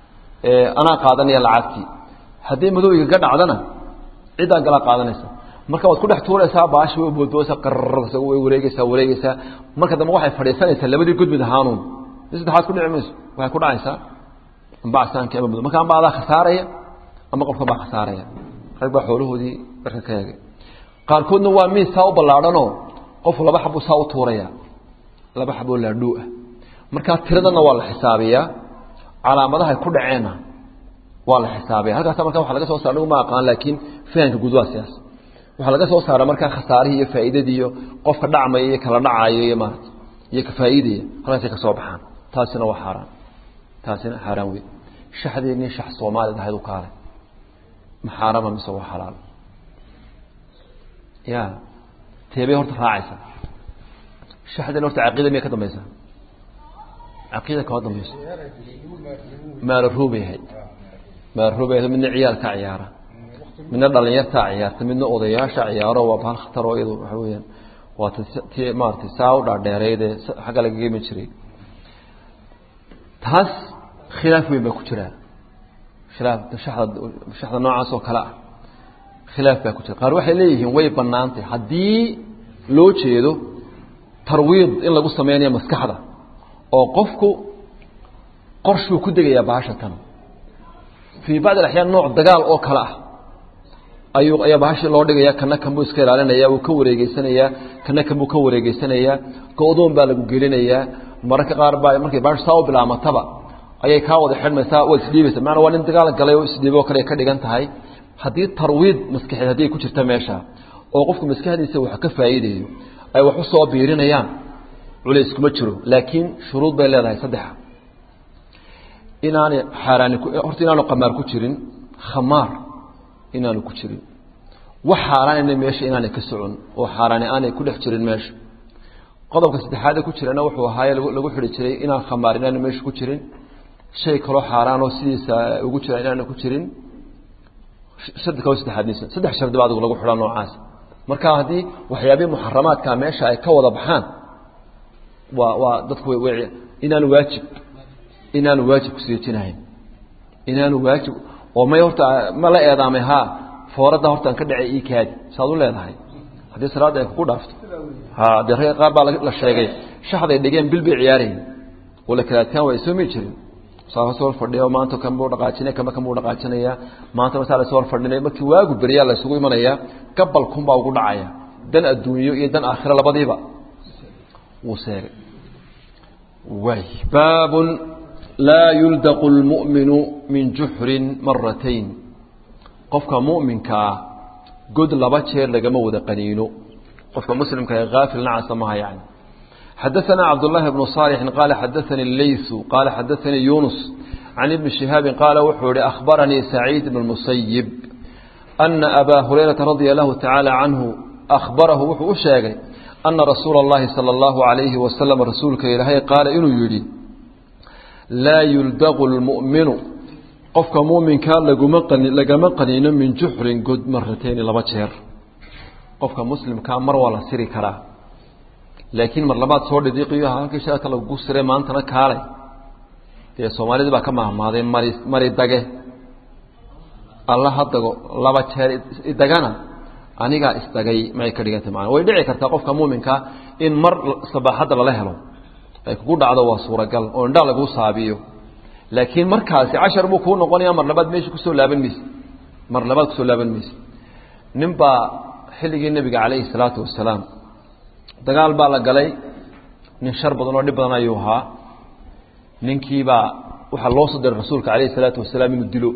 anaa qaadanaya lacagtii haddii madowga ga dhacdana ciddaan galaa qaadanaysa marka waad ku dhex tuuraysaa baashi way boodboosa qarrsa way wareegeysaa wareegeysaa marka dambe waxay fadhiisanaysaa labadii gudmid ahaanuun mi saddexaad ku dhici mayso waxay ku dhacaysaa amba casaanki ama madow marka amba adaa khasaaraya ama qofka baa khasaaraya rag baa xoolahoodii dharka ka eegay qaarkoodna waa miis saa u ballaadhanoo qofku laba xabuu saa u tuuraya laba xaboo laadhuu ah markaa tiradana waa la xisaabiyaa calaamadahay ku dhaceenna waa la xisaabiya halkaasa marka waa laga soo saar ma aqaan laakiin fahamka guud waa sidaas waxaa laga soo saara markaa khasaarihii iyo faa'iidadii iyo qofka dhacmaya iyo kala dhacaayo iyo maarata iyo ka faa'iidaya halkaasay ka soo baxaan taasina waa xaaraan taasina xaaraan wey shaxdeennii shax soomaalid ahayd u kaalay ma xaarama mise waa xalaal ya teebay horta raacaysa shaxdeen horta caqiida miyay ka dambaysaa caqiida kama dambayso maala roobay ahayd maala roobay ahayd midna ciyaalka ciyaara midna dhalinyartaa ciyaarta midna odayaasha ciyaaro waa bahal khatar oo iyadu waxa weeyaan waa ti maaratay saa u dhaadheereydee xagga laga gemi jiray taas khilaaf weyn baa ku jiraa khilaaf shaxda shaxda noocaas oo kale ah khilaaf baa ku jira qaar waxay leeyihiin way banaantay haddii loo jeedo tarwiid in lagu sameynayo maskaxda oo qofku qorshuu ku degayaa bahasha tan fii bacd alaxyaan nooc dagaal oo kale ah ayuu ayaa bahashii loo dhigaya kana kanbuu iska ilaalinaya wuu ka wareegeysanayaa kana kanbuu ka wareegeysanayaa go-doon baa lagu gelinayaa mararka qaar baa markay bahashu saa u bilaamataba ayay kaa wada xidhmaysaa waad isdhiibaysa maana waa nin dagaal galay oo isdhiiboo kale ka dhigan tahay haddii tarwiid maskaxeed haddii ay ku jirta meesha oo qofku maskaxdiisa wax ka faa'iidayo ay wax u soo biirinayaan culays kuma jiro laakiin shuruud bay leedahay saddexa inaanay xaaraani horta inaanu qamaar ku jirin khamaar inaanu ku jirin wax xaaraanina meesha inaanay ka socon oo xaaraani aanay ku dhex jirin meesha qodobka saddexaade ku jirana wuxuu ahaaye lagu xidhi jiray inaan khamaar inaanu meesha ku jirin shay kaloo xaaraan oo sidiisa ugu jira inaanu ku jirin shardi kalo saddexaadniisa saddex shardi ba adigu lagu xidhaa noocaas marka haddii waxyaabihii muxaramaadka meesha ay ka wada baxaan waa waa dadku way inaanu waajib inaanu waajib kusiijinahayn inaanu waajib oo may horta ma la eedaamay haa fooradda horta aan ka dhacay ii kaadi saad u leedahay haddii salaadda ay kugu dhaafto ha dee ragga qaar baa la sheegay shaxday dhigeen bil bay ciyaarayeen oo la kala adkaan waa isoomi jirin saa soo fadhiyo maanta kan buu dhaqaajinaya kama kan buu dhaqaajinaya maanta masaa la soo fadhinaya markii waagu beriyaa la isugu imanaya gabal kun baa ugu dhacaya dan adduunyo iyo dan aakhiro labadiiba wuu seegay way baabun laa yuldaqu lmu'minu min juxrin maratayn qofka mu'minkaa god laba jeer lagama wada qaniino qofka muslimka ee haafil nacasa maha yani xadaثna cabdالlahi بن صالح qala xadaثnي الlayث qala xadaثnii yunus عan ibni شihaabi qaala wuxuu ihi أkhbaranii سacيid بن الmuسayib أna abaa hurayraةa radيa الlahu taعaalى canhu أkhbarahu wuxuu u sheegay أna rasuula الlahi salى الlahu عalayhi wasalam rasuulka ilaahay qaala inuu yidhi laa yuldaqu اlmu'minu qofka muminkaa laguma lagama qaniino min juxrin god maratayni laba jeer qofka muslimkaa mar waa la siri karaa laakiin mar labaad soo dhidiiqiyo halkii shaata lagu sire maantana kaalay dee soomaalidii baa ka mahmaaday mari mari dage alla ha dago laba jeer idagana anigaa isdagay maay ka dhigantay maana way dhici kartaa qofka muuminkaa in mar sabaaxadda lala helo ay kugu dhacdo waa suuragal oo indhaa laguu saabiyo laakiin markaasi cashar buu kuu noqonaya mar labaad meesha kusoo laaban mayse mar labaad kusoo laaban mayse nin baa xilligii nebiga calayhi salaatu wasalaam dagaal baa la galay nin shar badan oo dhib badan ayuu ahaa ninkiibaa waxaa loo soo diray rasuulka calayhi salaatu wasalaam inuu dilo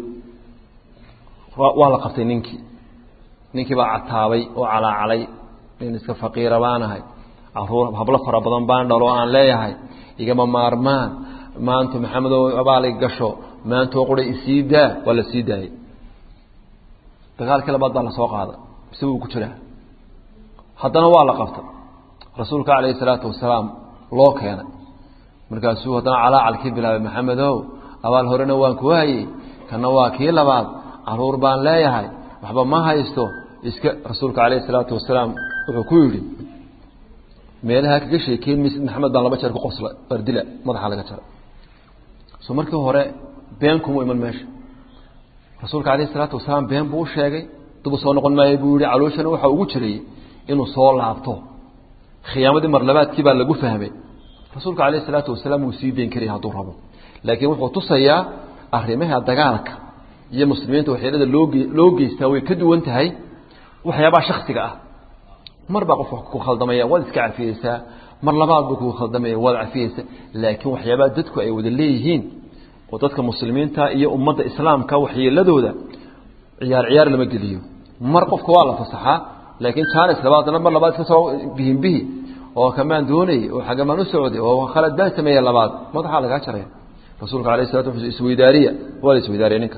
waa la qabtay ninkii ninkii baa cataabay oo calaacalay nin iska faqiira baanahay caruur hablo fara badan baan dhalo aan leeyahay igama maarmaan maanta maxamedo abaalig gasho maantoo quray isii daa waa la sii daayey dagaalkii labaad baa lasoo qaaday mise wuu ku jiraa haddana waa la qabtay rasuulka calayhi salaatu wasalaam loo keenay markaasuu haddana calaacalkii bilaabay maxamedow abaal horena waan ku hayey kana waa kii labaad caruur baan leeyahay waxba ma haysto iska rasuulka calayhi salaatu wasalaam wuxuu ku yidhi meelaha kaga sheekeyn maysid maxamed baan laba jeer ku qosla bardila madaxa laga jara so markii hore been kuma iman meesha rasuulka calayhi salaatu wasalaam been buu u sheegay dubu soo noqon maayo buu yihi calooshana waxaa ugu jiray inuu soo laabto khiyaamadii marlabaadkii baa lagu fahmay rasuulka calayhi salaatu wasalaam wuu sii deyn karaya hadduu rabo laakiin wuxuu tusayaa arrimaha dagaalka iyo muslimiinta waxyeelada looge loo geystaa way ka duwan tahay waxyaabaha shaksiga ah mar baa qof wax ku khaldamaya waad iska cafiyeysaa mar labaad buu kugu khaldamaya waad cafiyeysaa laakiin waxyaabaha dadku ay wada leeyihiin oo dadka muslimiinta iyo ummadda islaamka waxyeeladooda ciyaar ciyaar lama geliyo mar qofka waa la fasaxaa laakiin jaanis labaadna mar labaad iska soo bihin bihi oo kamaan doonayay oo xagamaan u socday oo khalad baan sameeyey labaad madaxaa lagaa jaraya rasuulka alayh salatu wa isweydaariya waa la isweydaariya ninka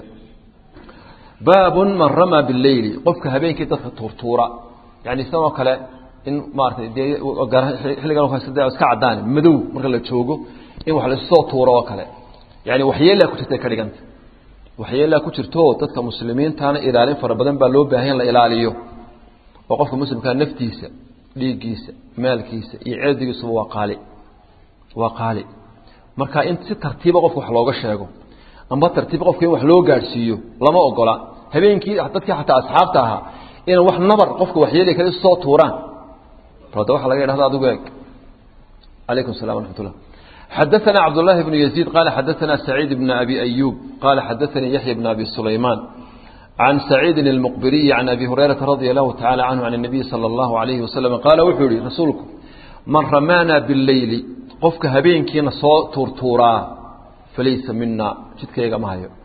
baabun man ramaa bileyli qofka habeenkii dadka tuurtuura yani sidoo kale in maaratay dee xilligan iska cadaan madow marka la joogo in wax laissoo tuuro oo kale yani waxyeelaa ku jirta ka dhiganta waxyeelaa ku jirto dadka muslimiintana ilaalin fara badan baa loo baahan in la ilaaliyo oo qofka muslimkaa naftiisa dhiiggiisa maalkiisa iyo cirdigiisuba waa qaali waa qaali marka in si tartiiba qofka wax looga sheego amba tartiib qofka in wax loo gaadhsiiyo lama ogola habeenkii dadkii xataa asxaabta ahaa inay wax nabar qofka waxyeeli kale soo tuuraan da waxa laga yidhahda adigu eeg calaykum salam raxmat ullah xadaثna cabdالlahi بن يزيد qala xadaثna سacيid بن أbي أyوب qala xadaثnii yaحyى بن أbي سulayman عن سacيidi المqbiriي عan أbي هurayرaةa radي الlahu taعalى canهu عan النabiي slى الlahu عalayه waslم qaala wuxuu yihi rasuulku man ramaana bالleyli qofka habeenkiina soo tuurtuuraa falaysa mina jidkayaga ma hayo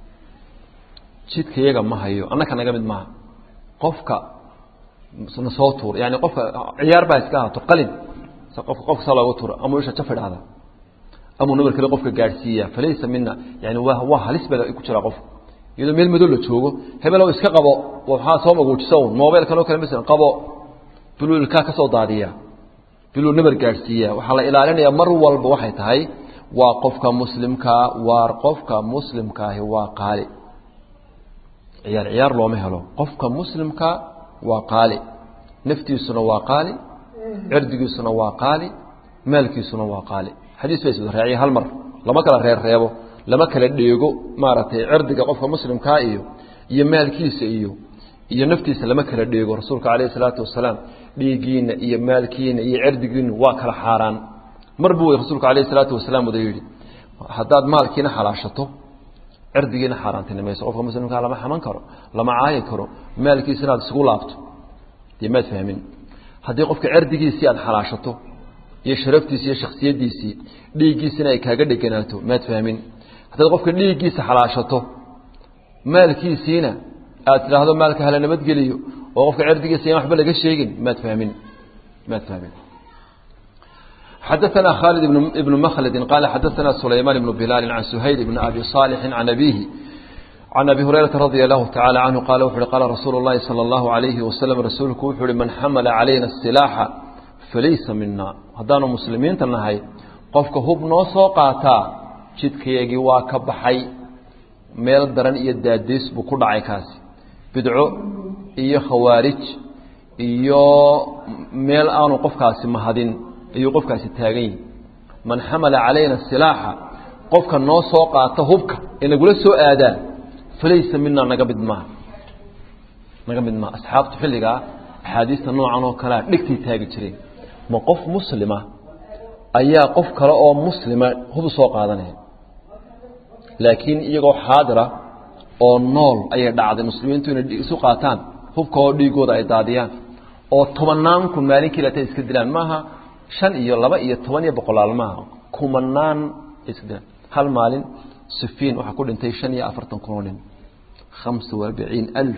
jidkayaga ma hayo annaka naga mid maaha qofka na soo tuur yani qofka ciyaar baa iska ahaato qalin qofka saa looga tuuro amuu isha jaf idhaahda amuu nabar kale qofka gaadhsiiya falaysa mina yani waa waa halis baa ku jira qofka iyadoo meel madow la joogo hebelow iska qabo waxaa soo maguujiso un mobilkan oo kale masalan qabo biluu ilkaa ka soo daadiya biluu nabar gaadhsiiya waxaa la ilaalinayaa mar walba waxay tahay waa qofka muslimkaa waar qofka muslimkaahi waa qaali ciyaar ciyaar looma helo qofka muslimka waa qaali naftiisuna waa qaali cirdigiisuna waa qaali maalkiisuna waa qaali xadiis bay iswada raaciya hal mar lama kala reer reebo lama kala dheego maaragtay cirdiga qofka muslimkaa iyo iyo maalkiisa iyo iyo naftiisa lama kala dheego rasuulka calayhi salaatu wasalaam dhiiggiina iyo maalkiina iyo cirdigiina waa kala xaaraan mar buu rasuulku calayhi salaatu wasalaam wada yidhi haddaad maalkiina xalaashato cirdigiina xaaraantinimayso qofka muslimkaa lama xaman karo lama caayi karo maalkiisa inaad isugu laabto dee maad fahmin haddii qofka cirdigiisii aad xalaashato iyo sharaftiisi iyo shaksiyadiisii dhiiggiisina ay kaaga dheganaato maad fahmin haddaad qofka dhiiggiisa xalaashato maalkiisiina aad tidhaahdo maalka hala nabadgeliyo oo qofka cirdigiisa in waxba laga sheegin maad fahmin maad fahmin xadaثna khالد بن mkلd qال xadaثna سulayman بن بilaal عan سhayl بن أbي صاaلح عan أbيه عan أbي هurayرaةa رadي الlahu taعalى عanهu qal wuxu uhi qala rasuul الlahi slى الlaهu عalayه waslم rasuulku wuxuu uhi man xamla عalayna الsilaaxa falaysa mina haddaanu muslimiinta nahay qofka hub noo soo qaataa jidkayagii waa ka baxay meel daran iyo daadiis buu ku dhacay kaasi bidco iyo khawaarij iyo meel aanu qofkaasi mahadin ayuu qofkaasi taagan yihi man xamala calayna silaaxa qofka noo soo qaata hubka ee nagula soo aadaa falaysa mina naga mid maaha naga mid maaha asxaabtu xilligaa axaadiista noocan oo kalea dhegtay taagi jireen ma qof muslima ayaa qof kale oo muslima hub soo qaadanaya laakiin iyagoo xaadira oo nool ayay dhacday muslimiintu inay isu qaataan hubka oo dhiigooda ay daadiyaan oo tobannaan kun maalinkii lata iska dilaan maaha shan iyo laba iyo toban iyo boqolaal maaha kumanaan iska dilaan hal maalin sufiin waxaa ku dhintay shan iyo afartan kun oo nin khamsa waarbaciin alf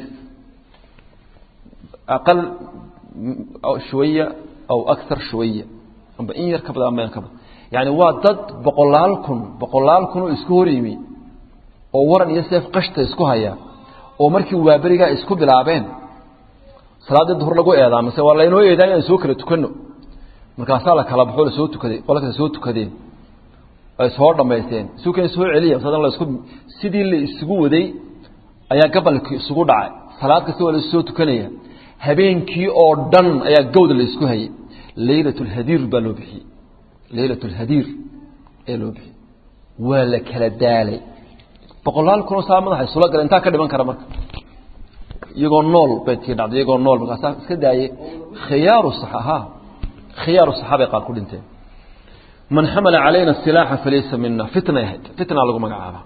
aqal shuwaya aw akar shuwaya amba in yar ka bada amba ka bada yani waa dad boqolaal kun boqolaal kun oo isku hor yimi oo waran iyo seef qashta isku haya oo markii waaberigaa isku bilaabeen salaaddii duhur lagu eedaa mase waa laynoo eedaa inaan soo kala tukano markaasaa la kala baxo lasoo tukaday qola kale soo tukadeen ay soo dhamaysteen suukan soo celiya masadan la isku sidii la isugu waday ayaa gabalkii isugu dhacay salaad kasta waa la soo tukanaya habeenkii oo dhan ayaa gawda la isku hayay laylat lhadiir baa loo bixiyey laylat lhadiir ayaa loo bixiyey waa la kala daalay boqolaal kunoo saa madaxa isula gala intaa ka dhiman kara marka iyagoo nool bay tii dhacday iyagoo nool markaasaa iska daayey khiyaaru saxaha khiyaaru saxaabay qaar ku dhinteen man xamala calayna silaaxa falaysa mina fitnay ahayd fitna lagu magacaaba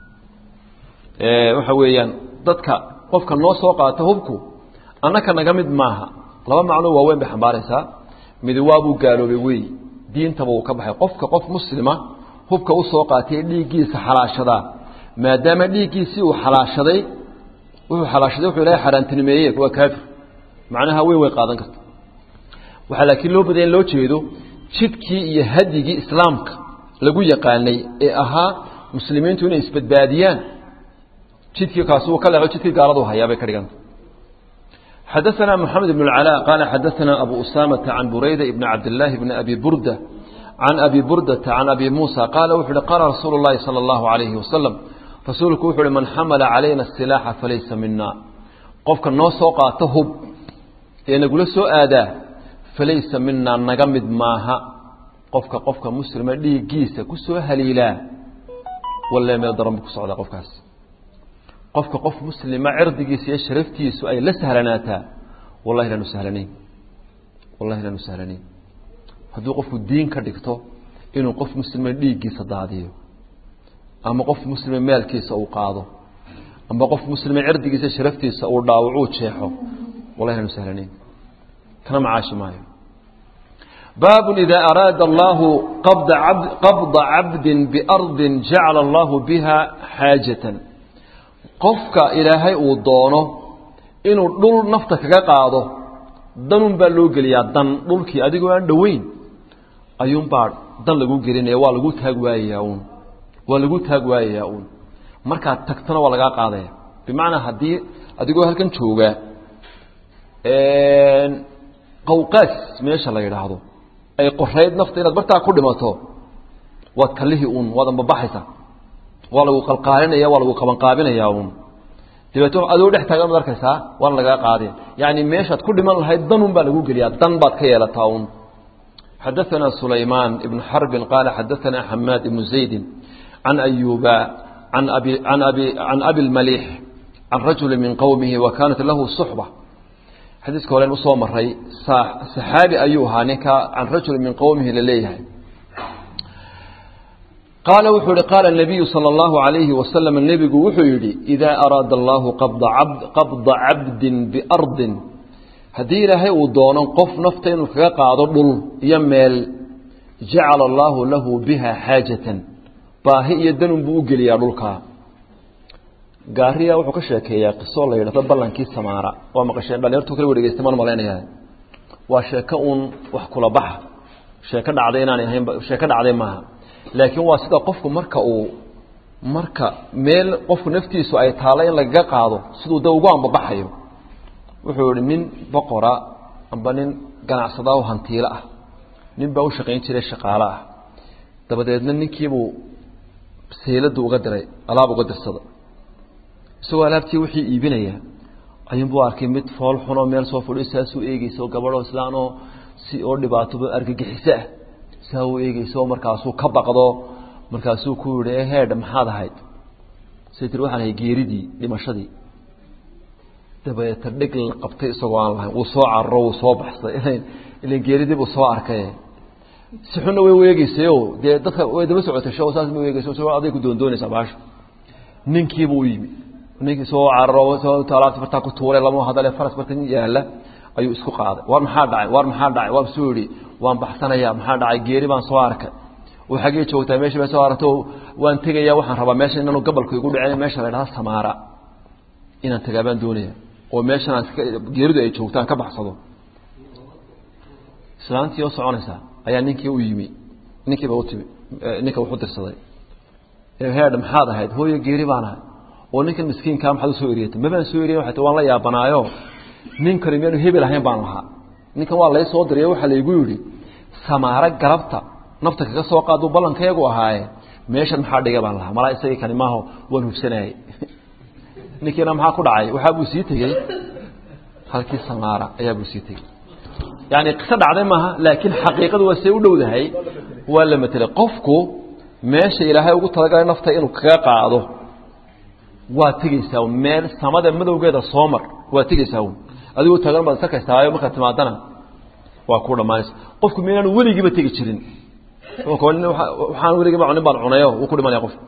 waxa weeyaan dadka qofka noo soo qaata hubku annaka naga mid maaha laba macnoo waaweyn bay xambaaraysaa mid waabuu gaaloobay wey diintaba uu ka baxay qofka qof muslima hubka u soo qaatay dhiiggiisa xalaashadaa maadaama dhiiggiisii uu xalaashaday wuxuu xalaashaday wuxuu ilahay xaaraantinimeeye waa kaafir macnaha weyn way qaadan karta waxaa laakiin loo badaya in loo jeedo jidkii iyo hadyigii islaamka lagu yaqaanay ee ahaa muslimiintu inay isbadbaadiyaan jidkii kaasi uu ka leexo jidkii gaaladu hayaa bay ka dhiganta xadaثna mحamed بن العلاء qال xadaثna أbu أسامة عan burayda بn cabd اللahi بn abi burda عan abi burdaةa عan abi muسى qaala wuxu uhi qaala rasuul الlahi salى الlahu عalayhi wasalam rasuulku wuxu uhi man xamala calayna الsilaaxa falaysa mina qofka noo soo qaato hub ee nagula soo aadaa falaysa minaa naga mid maaha qofka qofka muslima dhiiggiisa ku soo haliilaa walle meel daran bu ku socdaa qofkaas qofka qof muslima cirdigiisa iyo sharaftiisu ay la sahlanaataa wallahi laanu sahlanayn wallahi laanu sahlanayn hadduu qofku diin ka dhigto inuu qof muslima dhiiggiisa daadiyo ama qof muslima maalkiisa uu qaado ama qof muslima cirdigiisa sharaftiisa uu dhaawacuu jeexo wallahi laanu sahlanayn kana macaashi maayo baab إida araada allahu qabda cabdi biardi jacala allahu biha xaajaة qofka ilaahay uu doono inuu dhul nafta kaga qaado danun baa loo geliyaa dan dhulkii adigoo aan dhoweyn ayuunbaa dan lagu gelinaya waa lagu taag waayayaa uun waa lagu taag waayayaa uun markaad tagtana waa lagaa qaadaya bimacnaa haddii adigoo halkan jooga qawqaas meesha la yidhaahdo ay qorayd nafta inaad bartaa ku dhimato waad kalihii uun waad ambabaxaysaa waa lagu qalqaalinaya waa lagu qabanqaabinaya uun dabeeto adoo dhex taagan ad arkaysaa waana lagaa qaadin yani meeshaad ku dhiman lahayd danun baa lagu geliyaa dan baad ka yeelataa uun xadaثana sulaymaan ibnu xarbin qaala xadaثana xamaad ibnu zaydi can ayuba an abi an abi can abi lmaliix can rajuli min qowmihi wa kaanat lahu suxba xadiiska horen usoo maray saxaabi ayuu ahaa ninka can rajuli min qowmihi laleeyahay qaala wuxuu yihi qaala nabiyu sala allahu alayhi wasalam nebigu wuxuu yidhi idaa araada allahu qabda cabdin biardin haddii ilaahay uu doono qof nafta inuu kaga qaado dhul iyo meel jacala allaahu lahu biha xaajatan baahi iyo danun buu u geliyaa dhulkaa gaariya wuxuu ka sheekeeyaa qisoo la yidhahdo ballankii samaara waa maqasheen dhalinyartu kala wareegeysta maan malaynayaa waa sheeko uun wax kula baxa sheeko dhacday inaanay ahayn sheeko dhacday maaha laakiin waa sida qofku marka uu marka meel qofku naftiisu ay taalo in lagaga qaado siduu da ugu ambabaxayo wuxuu yihi nin boqora amba nin ganacsadaa oo hantiilo ah nin baa u shaqayn jiray shaqaale ah dabadeedna ninkiibuu seyladu uga diray alaab uga dirsada isagoo alaabtii wixii iibinaya ayuunbuu arkay mid fool xunoo meel soo fadhiyo saasuu eegeysa oo gabadhoo islaanoo si oo dhibaatoba argagixiso ah saa uu eegeyso markaasuu ka baqdo markaasuu ku yihi heedh maxaad ahayd say tiri waxaan ahay geeridii dhimashadii dabeeta dheg la qabtay isagoo aan lahayn wuu soo cararo wuu soo baxsay ilan ilan geeridii buu soo arkay si xunna way ueegeysayo dee dadka way daba socotay sho saas ma ueegeysa aday ku doondoonaysaa baasha ninkiibuu u yimi ninkii soo cararo alaabti bartaa ku tuuray lama hadale faras bartan yaala ayuu isku qaaday war maxaa dhacay war maxaa dhacay waa suu yihi waan baxsanaya maxaa dhacay geeri baan soo arkay oo xaggee joogtaa meeshii baa soo aragto waan tegaya waxaan rabaa meesha inaanu gabalku igu dhicin meesha la idhaha samaara inaan tagaa baan doonaya oo meeshan aan geeridu ay joogtaan ka baxsado islaantii oo soconaysaa ayaa ninkii u yimi ninkiiba utimi ninka wuxu dirsaday heedh maxaad ahayd hooyo geeri baan ahay oo ninkan miskiinkaa maxaad usoo eriyatay mabaan soo eriyan waay waan la yaabanaayo nin kani miyaanu hebel ahayn baan lahaa ninkan waa lay soo dirayo waxaa laygu yidhi samaaro galabta nafta kaga soo qaaduu ballankeegu ahaaye meeshan maxaa dhiga baan lahaa malaa isagii kani maaho waan hubsanayay ninkiina maxaa ku dhacay waxaa buu sii tegey halkii samaara ayaa buu sii tegey yani qiso dhacday maaha laakiin xaqiiqadu waa say u dhowdahay waa la matelay qofku meesha ilaahay ugu talagalay nafta inuu kaga qaado waa tegeysaa meel samada madowgeeda soo mar waa tegeysaa un adigoo taagan baad sarkaysaayo markaad timaadana waa ku dhammaanaysa qofku minaanu weligiiba tegi jirin waxaan weligiiba cunin baan cunayo wuu ku dhimanaya qofku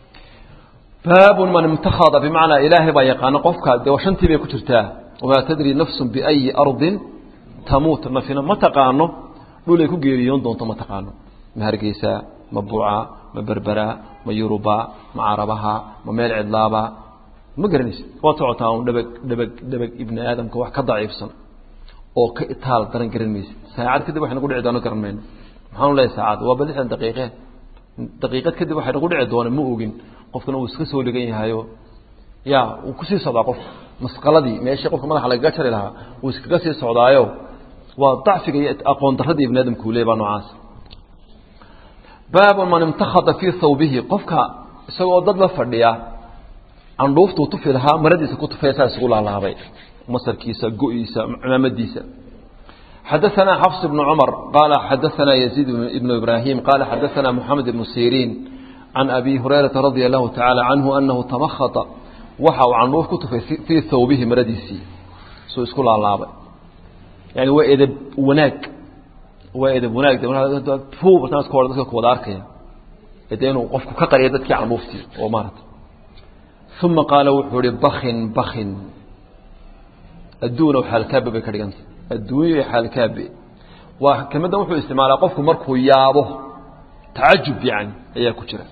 baabun man imtakhada bimacnaa ilaahay baa yaqaano qofka dee shantii bay ku jirtaa wamaa tadri nafsun biayi ardin tamuut nafina ma taqaano dhulay ku geeriyoon doonto ma taqaano ma hargeysa ma buuca ma berbera ma yuruba ma carabaha ma meel cidlaaba ma garanaysa waad socotaa un dhabag dhabag dhabag ibni aadamka wax ka daciifsan oo ka itaal daran garan maysid saacad kadib waxay nagu dhici doono garan mayno maxaanu leeyahay saacad waa ba lixdan daqiiqe daqiiqad kadib waxay nagu dhici doona ma ogin qofkana uu iska soo dhigan yahayo ya wuu kusii socdaa qofka masqaladii meeshii qofka madaxa lagaga jari lahaa wuu iskaga sii socdaayo waa dacfiga iyo aqoon daradii ibni aadamku leey baa noocaas baabu man imtakhada fii thawbihi qofka isagoo dad la fadhiya candhuuftuu tufi lahaa maradiisa ku tufaya saa isugu laalaabay masarkiisa go-iisa cimaamadiisa xadaثna xفص بن cmر qال xadaثna يزيد بن إبراhيم qال xadaثna محamed بن سيrين عan أbي هurayرaةa رaضي الlahu taعالى عanه أنahu تمkhطa waxa uu candhuuf ku tufay fيi thawbihi maradiisii suu isku laalaabay yani waa edeb wanaag waa edeb wanaag dadka kuwada arkaya de inuu qofku ka qariya dadkii candhuuftii oo maarata ثuma qaala wuxuu ihi bakin bakin adduun xaalkaabe bay ka dhiganta adduunyo xaalkaabe waa kelmaddan wuxuu isticmaalaa qofku markuu yaabo tacajub yani ayaa ku jira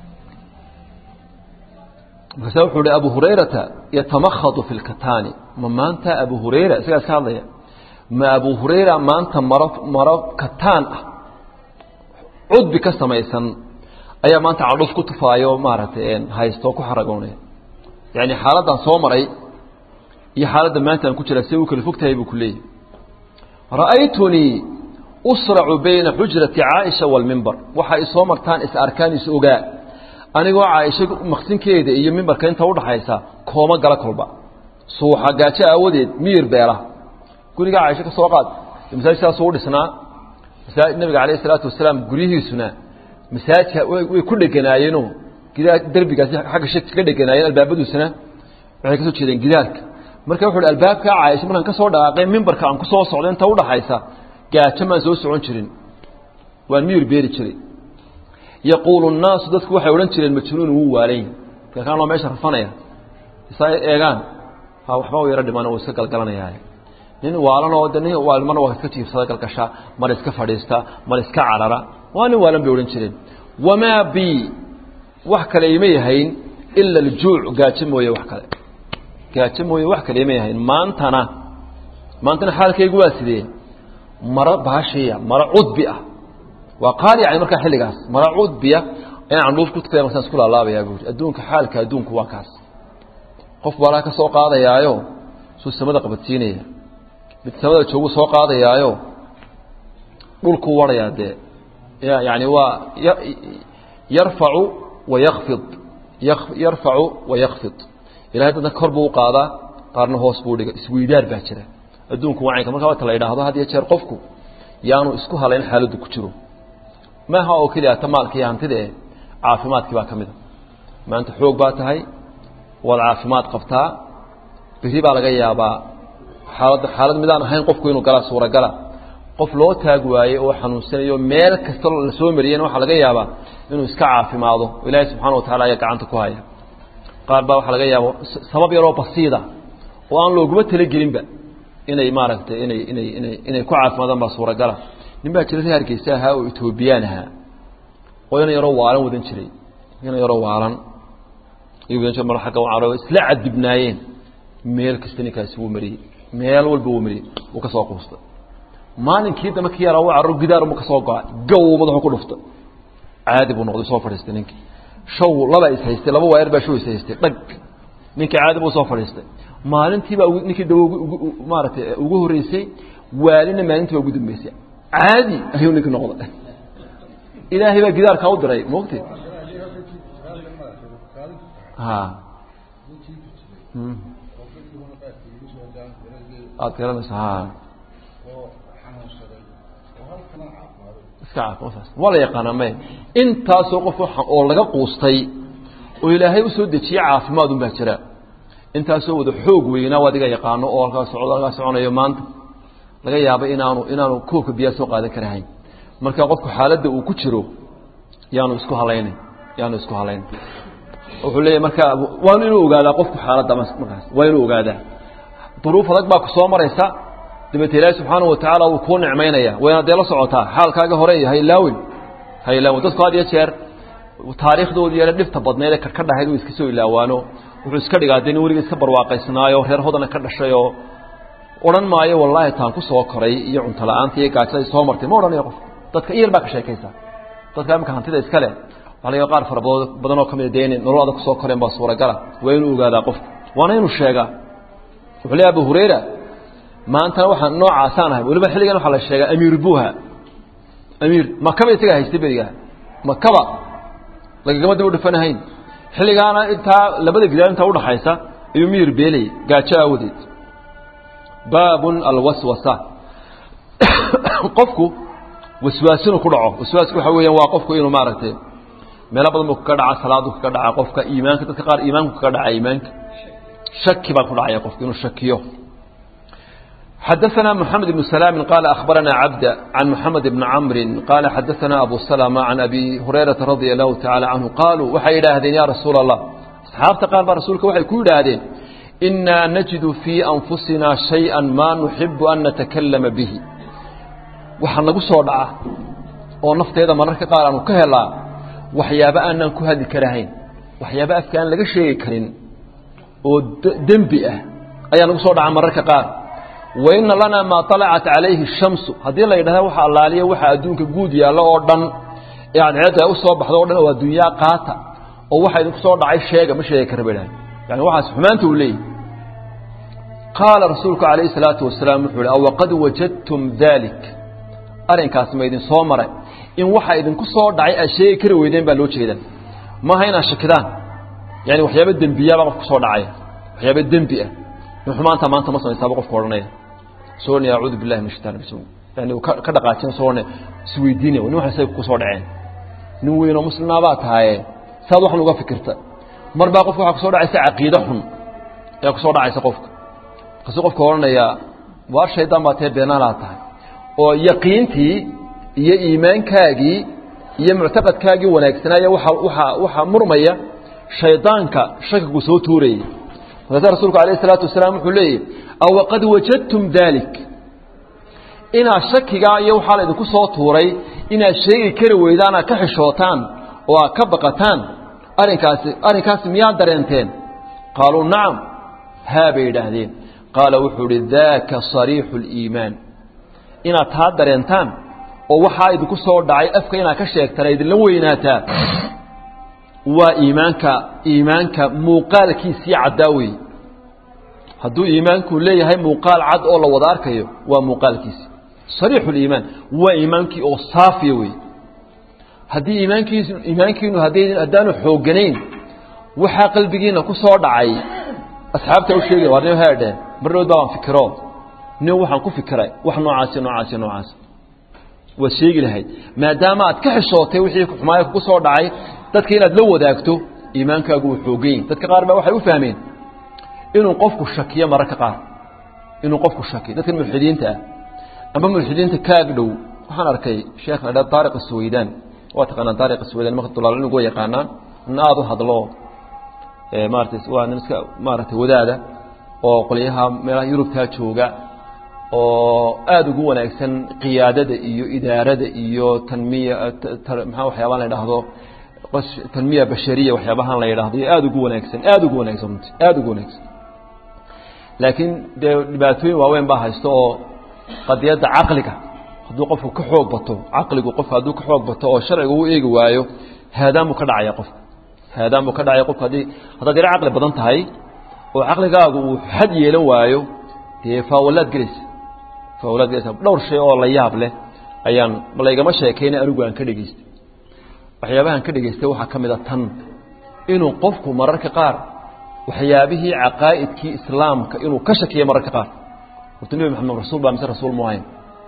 markaasa wuxuu hi abu hurayrata yatamakhadu fi lkataani ma maanta abu hurayra isagaa iska hadlaya ma abu hurayra maanta maro maro kataan ah cudbi ka samaysan ayaa maanta candhuf ku tufaayo maaragtay haystoo ku xaragoonaya yani xaaladdan soo maray iyo xaaladda maanta aan ku jira si u kala fog tahay buu ku leeyahy ra'aytunii usracu bayna xujrati caaisha waalmimbar waxa ay soo martaan is arkaan is ogaa anigoo caaisha maqsinkeeda iyo mimbarka inta udhaxaysa kooma gala kolba suuxa gaajo aawadeed miyir beela guriga caaisha ka soo qaad masaajidkaasuu u dhisnaa nabiga calayh isalaatu wasalaam guryihiisuna masaajidka way ku dheganaayeenoo gidaa derbigaasi xagga shadka ka dheganaayeen albaabaduusuna waxay ka soo jeedeen gidaarka marka wuxu uhi albaabka caaisha markaan ka soo dhaqaaqay mimbarka aan ku soo socdo inta udhaxaysa gaajo maan soo socon jirin waan miyir beeri jiray yaquulu nnaasu dadku waxay odhan jireen majnuun wuu waalayn kakaan loo meesha rafanaya isaa eegaan ha waxba u yaro dhiman uu iska galgalanaya nin waalanoo de nin waal marna waa iska jiifsada galgasha mar iska fadhiista mar iska carara waa nin waalan bay odhan jireen wamaa bi wax kale ima yahayn ila aljuuc gaajo mooye wax kale gaajo mooye wax kale ima yahayn maantana maantana xaalkaygu waa sidee maro baashiya maro cudbi ah waa qaali yani markaa xilligaas maro cudbiya inaan candhuuf ku tukaya markaan isku laalaabayaa buuri adduunka xaalka adduunku waa kaas qof baalaa ka soo qaadayaayo suu samada qabadsiinaya mid samada joogu soo qaadayaayo dhulkuu warayaa dee yani waa yarfacu wa yakfid yarfacu wa yakfid ilahay dadna kor buu u qaadaa qaarna hoos buu dhiga isweydaar baa jira adduunku wacanka markaa wata la yidhaahdo had iyo jeer qofku yaanu isku halayn xaaladdu ku jiro maaha oo keliya ta maalka iyo hantida eh caafimaadkii baa ka mid a maanta xoog baa tahay waad caafimaad qabtaa beri baa laga yaabaa xaalad xaalad midaan ahayn qofku inuu galaa suuragala qof loo taag waaye oo xanuunsanayo meel kasta la soo mariyena waxaa laga yaabaa inuu iska caafimaado oo ilaahay subxana wa tacala ayaa gacanta ku haya qaar baa waxaa laga yaaba sabab yaroo basiida oo aan looguma talagelinba inay maaragtay inay inay inay inay ku caafimaadaan baa suuragala nin baa jira reer hargeysa ahaa oo etoobiyaan ahaa oo ina yaroo waalan wadan jiray ina yaroo waalan iyo wadan jir mar agga caro isla cadibnaayeen meel kasta ninkaasi wuu mariyey meel walba wuu mariyey wuu ka soo quustay maalinkii dambe ki yaraa u carro gidaar mu ka soo go-ay gow madaxu ku dhuftay caadi buu noqday soo fadhiistay ninkii shaw laba is haystay laba waayar baa shaw is haystay dhag ninkii caadi buu soo fadhiistay maalintiibaa ninkii dawo maaragtay ugu horreysay waalina maalintii baa ugu dambeysay caadi ayuu ninkii noqday ilaahay baa gidaarkaa u diray mogti ha aad garanaysa ha iska caafimaad waa la yaqaanaa may intaasoo qof oo laga quustay oo ilaahay usoo dejiyey caafimaad un baa jira intaasoo wada xoog weynaa o adiga yaqaano oo halkaa socdo halkaa soconayo maanta laga yaaba inaanu inaanu koobka biyaa soo qaadan karahayn marka qofku xaaladda uu ku jiro yaanu isku halaynin yaanu isku halaynin wuxuu leeyahy marka waanu inuu ogaadaa qofku xaaladda markaas waa inuu ogaadaa duruuf adag baa ku soo maraysa dabeete ilaahi subxaana wa tacaala wuu kuu nicmaynaya wayna dee la socotaa xaalkaaga hore iyo haylaawin haylaawin dadku had iyo jeer taariikhdoodii yare dhibta badneed ee karka dhahayd uu iska soo ilaawaano wuxuu iska dhigaa dee nin weliga iska barwaaqaysnaayo reer hodana ka dhashay oo odhan maayo wallaahi taan ku soo koray iyo cunto la-aanta iyo gaajada soo martay ma odhanayo qof dadka iyar baa ka sheekaysa dadka imika hantida iska leh waxaa laga qaar fara badan oo ka mida dee inay nolol adag kusoo koreen baa suuragala waa inuu ogaadaa qofku waana inuu sheegaa wuxuu leeyahy abu hurayra maantana waxaan noocaasaan ahay weliba xilligan waxaa la sheegaa amiir buha amiir makaba isagaa haystay berigaa makaba lagagama dib u dhufanahayn xilligaana intaa labada gidaar intaa udhaxaysa ayuu miyir beelay gaajo aawadeed baabun alwaswasa qofku waswaas inuu ku dhaco waswaasku waxa weeyaan waa qofku inuu maaragtay meelo badan buu kaga dhaca salaadu kaga dhaca qofka iimaanka dadka qaar iimaanku kaga dhaca iimaanka shaki baa ku dhacaya qofku inuu shakiyo حدثنا محمد بن سلام قال أخبرنا عبد عن محمد بن عمرو قال حدثنا أبو سلمة عن أبي هريرة رضي الله تعالى عنه قالوا وحي إلهدين يا رسول الله أصحابت قال رسولك وحي كل إلهدين إنا نجد في أنفسنا شيئا ما نحب أن نتكلم به waxaan nagu soo dhaca oo nafteeda mararka qaar aanu ka helaa waxyaaba aanan ku hadli karahayn waxyaaba afka aan laga sheegi karin oo dembi ah ayaa nagu soo dhaca mararka qaar wa ina lanaa maa alacat calayhi shamsu haddii la yidhahda waxa allaaliya waxa adduunka guud yaallo oo dhan ee cadceedda u soo baxdo o dhan oo adduunyaa qaata oo waxa idinku soo dhacay sheega ma sheegi kara ba idhaha yani waxaas xumaanta uu leeyahy qaala rasuulku calayhi salaatu wasalaam wuxuu ihi awaqad wajadtum dalik arrinkaas ma idin soo maray in waxa idinku soo dhacay aad sheegi kari weydeen baa loo jeedaa maaha inaad shakidaan yani waxyaaba dembiyaaba qof kusoo dhacaya waxyaaba dembi ah in xumaanta maanta ma samaysaaba qofka odhanaya sooni acuudu billahi min shaitan rajim yani ka dhaqaajin soone isweydiinaya nin waxay say kusoo dhaceen nin weynoo muslimaabaa tahaye saad waxan uga fikirta mar baa qofka waxaa kusoo dhacaysa caqiide xun ayaa kusoo dhacaysa qofka markaasuu qofka odhanaya waar shaydaan baa tee beenaalaa tahay oo yaqiintii iyo iimaankaagii iyo muctaqadkaagii wanaagsanaaye waa waa waxaa murmaya shaydaanka shakigu soo tuurayay markaasa rasuulku alayh isalaatu wasalaam wuxuu leeyahy awaqad wajadtum dalik inaad shakigaa iyo waxaa la idinku soo tuuray inaad sheegi kari weydaan aad ka xishootaan oo aad ka baqataan arrinkaasi arrinkaasi miyaad dareenteen qaaluu nacam haa bay yidhaahdeen qaala wuxuu ihi daaka sariixu اliimaan inaad taa dareentaan oo waxaa idinku soo dhacay afka inaad ka sheegtaan ay idinla weynaataa waa iimaanka iimaanka muuqaalkiisii caddaa weeye hadduu iimaanku leeyahay muuqaal cad oo la wada arkayo waa muuqaalkiisi sariixu liimaan waa iimaankii oo saafiya weeye haddii iimaankiis iimaankiinu haddii haddaanu xoogganayn waxaa qalbigiina ku soo dhacay asxaabta u sheegaya waa nin haadheen marnood baa waan fikiro nin waxaan ku fikiray wax noocaasi noocaasi noocaas waad sheegi lahayd maadaama aad ka xishootay wixii xumaaya kugu soo dhacay dadka inaad la wadaagto iimaankaagu uu xoogan yahy dadka qaar baa waxay u fahmeen inuu qofku shakiyo mararka qaar inuu qofku shakiyo dadkan mulxidiinta ah amba mulxidiinta kaag dhow waxaan arkay sheekh la dha taariq aswaydaan waa taqaanaan taariq aswaydaan marka dulaalinigu waa yaqaanaan nin aada u hadlo maaratay waa nin iska maaragtay wadaada oo qolyaha meelaha yurubtaa jooga oo aada ugu wanaagsan qiyaadada iyo idaarada iyo tanmiya maxaa waxyaabahan la idhaahdo tanmiya bashariya waxyaabahan la yidhaahdo iyo aada ugu wanaagsan aada ugu wanaagsan runti aada ugu wanaagsan laakiin dee dhibaatooyin waaweyn baa haysto oo qadiyadda caqliga hadduu qofku ka xoog bato caqligu qofka hadduu ka xoog bato oo sharciga u eegi waayo haadaan buu ka dhacaya qofka haadaan buu ka dhacaya qofka haddii haddaad yaro caqli badan tahay oo caqligaagu uu xad yeelan waayo dee faawalaad gelaysa faawalaad gelaysa dhowr shay oo la yaab leh ayaan laygama sheekayna anigu aan ka dhegaystay waxyaabahaan ka dhegaystay waxaa ka mid a tan inuu qofku mararka qaar waxyaabihii caqaa'idkii islaamka inuu ka shakiyo mararka qaar horta nebi maxamed rasuul baa mise rasuul muhayn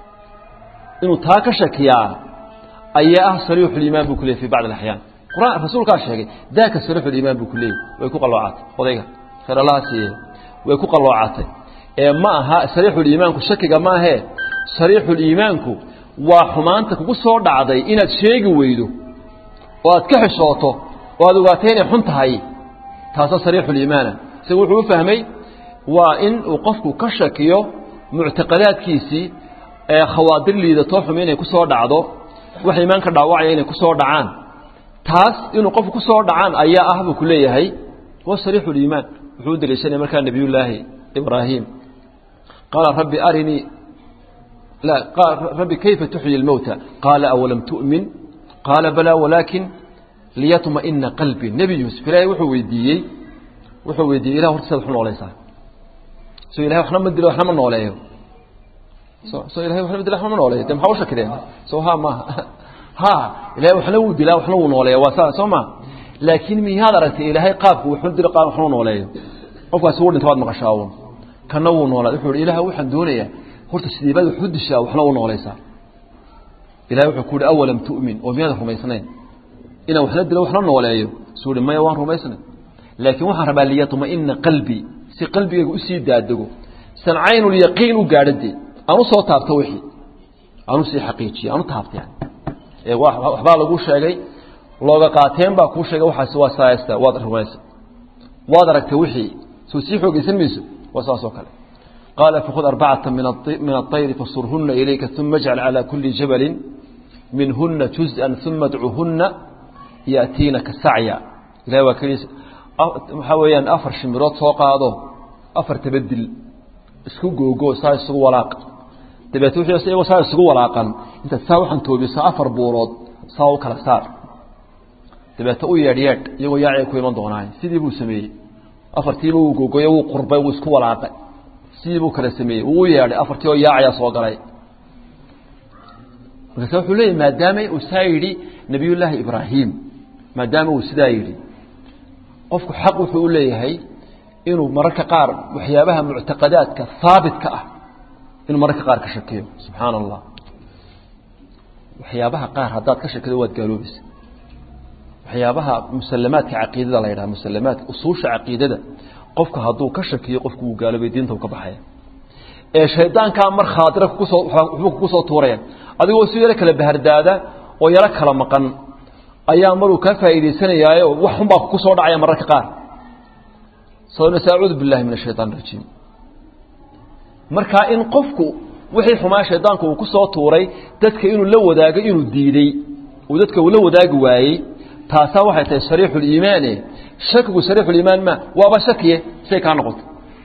inuu taa ka shakiyaa ayaa ah sariixuliimaan buu ku leeyay fi bacd alaxyaan quraan rasuulkaa sheegay daaka sariixuliimaan buu ku leeyay way ku qalloocatay odayga khayr allaha siiye way ku qalloocatay ee ma aha sariixuliimaanku shakiga maahee sariixuliimaanku waa xumaanta kugu soo dhacday inaad sheegi weydo oo aad ka xishooto oo aad ogaatay inay xun tahay taasoo sariixuliimaana isagu wuxuu u fahmay waa in uu qofku ka shakiyo muctaqadaadkiisii ee khawaadir liidatoo xumi inay ku soo dhacdo wax iimaanka dhaawacaya inay ku soo dhacaan taas inuu qofku ku soo dhacaan ayaa ah buu ku leeyahay waa sariixuliimaan wuxuu u daliishanaya markaa nebiyullaahi ibraahim qaala rabbi arinii لا قال ربي كيف تحيي الموتى قال أولم تؤمن قال بلى ولكن ليطمئن قلبي نبي يوسف إلهي وحو ويديي وحو ويديي إله ورسل حنا عليه صح سو إلهي وحنا مدلو وحنا من عليه سو سو إلهي وحنا مدلو وحنا من عليه تم حوش كده سو ها ما ها إلهي وحنا ودلا وحنا من عليه وسا سو ما لكن من هذا رأت إلهي قاب وحنا مدلو قاب وحنا من عليه qofka soo dhintaad maqashaawon kana wuu noolaa wuxuu ilaahay waxaan doonayaa horta sideebada wuxuu dishaa waxna u noolaysaa ilahay wuxuu ku yidhi awalam tu'min oo miyaadan rumaysnayn inaan waxna dilo waxna nooleeyo suu hi maya waan rumaysnay laakiin waxaan rabaa liyatma'ina qalbii si qalbigayga usii daadego san caynulyaqiin u gaadho dee aan u soo taabto wixii aan usii xaqiijiyo aan u taabta yani ee waxbaa lagu sheegay looga qaateen baa kuu sheegay waxaas waa saayasta waad rumaysa waad aragtay wixii soo sii xoogaysan mayso waa saas oo kale قال فخذ أربعة من من الطير فصرهن إليك ثم اجعل على كل جبل منهن جزءا ثم ادعهن يأتينك سعيا إلهي وكريس حويان أفر شمرات سوق هذا أفر تبدل اسكو جو جو ساي سكو ولاق تبعت وحي ساي وساي سكو ولاقا انت تساو حن توبي سا أفر بورود ساو كلا سار تبعت او يرياد يغو ياعي كو يمن دوناي سيدي بو سمي أفر تيبو جو جو يو قربي وسكو ولاقا sidii buu kala sameeyey wuu yeedhay afartii oo yaacayaa soo galay markaase wuxuu leeyahy maadaama uu saa yidhi nebiyullaahi ibraahim maadaama uu sidaa yidhi qofku xaq wuxuu u leeyahay inuu mararka qaar waxyaabaha muctaqadaadka haabitka ah inuu mararka qaar ka shakiyo subxaana allah waxyaabaha qaar haddaad ka shakido waad gaaloobaysa waxyaabaha musalamaadka caqiidada la yidhaha musalamaadka usuusha caqiidada qofka hadduu ka shakiyo qofku wuu gaaloobay diinta uu ka baxaya ee shaydaankaa mar khaatira kusoo waxbuu kugu soo tuuraya adigoo si yaro kala bahardaada oo yaro kala maqan ayaa maruu kaa faa'iidaysanayaayo wax xunbaa kugu soo dhacaya mararka qaar sababnas acuudu billahi min ashaytaan rajiim marka in qofku wixii xumaa shaydaanku uu ku soo tuuray dadka inuu la wadaago inuu diiday uu dadka uu la wadaagi waayey taasaa waxay tahay sariixuliimaane shakigu sariixuliimaan ma waaba shakiye say kaa noqoto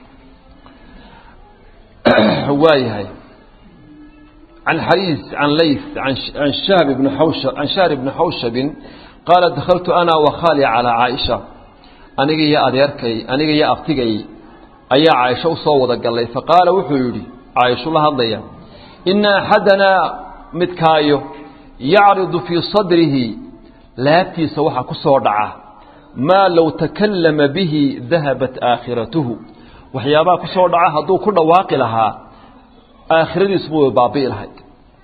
waayahay عن حريز عن ليث عن عن شهب بن حوشب عن شهر بن حوشب قال دخلت أنا وخالي على عائشة أنا يا أديركي أنا يا أفتقي أي عائشة وصوت قال لي فقال وحيري عائشة الله ضيا إن أحدنا متكايو يعرض في صدره لا سوحة كسور دعاه ما لو تكلم به ذهبت آخرته وحيابا كسور دعاه هدو كل واقع لها آخرة اسمه بابي الهيد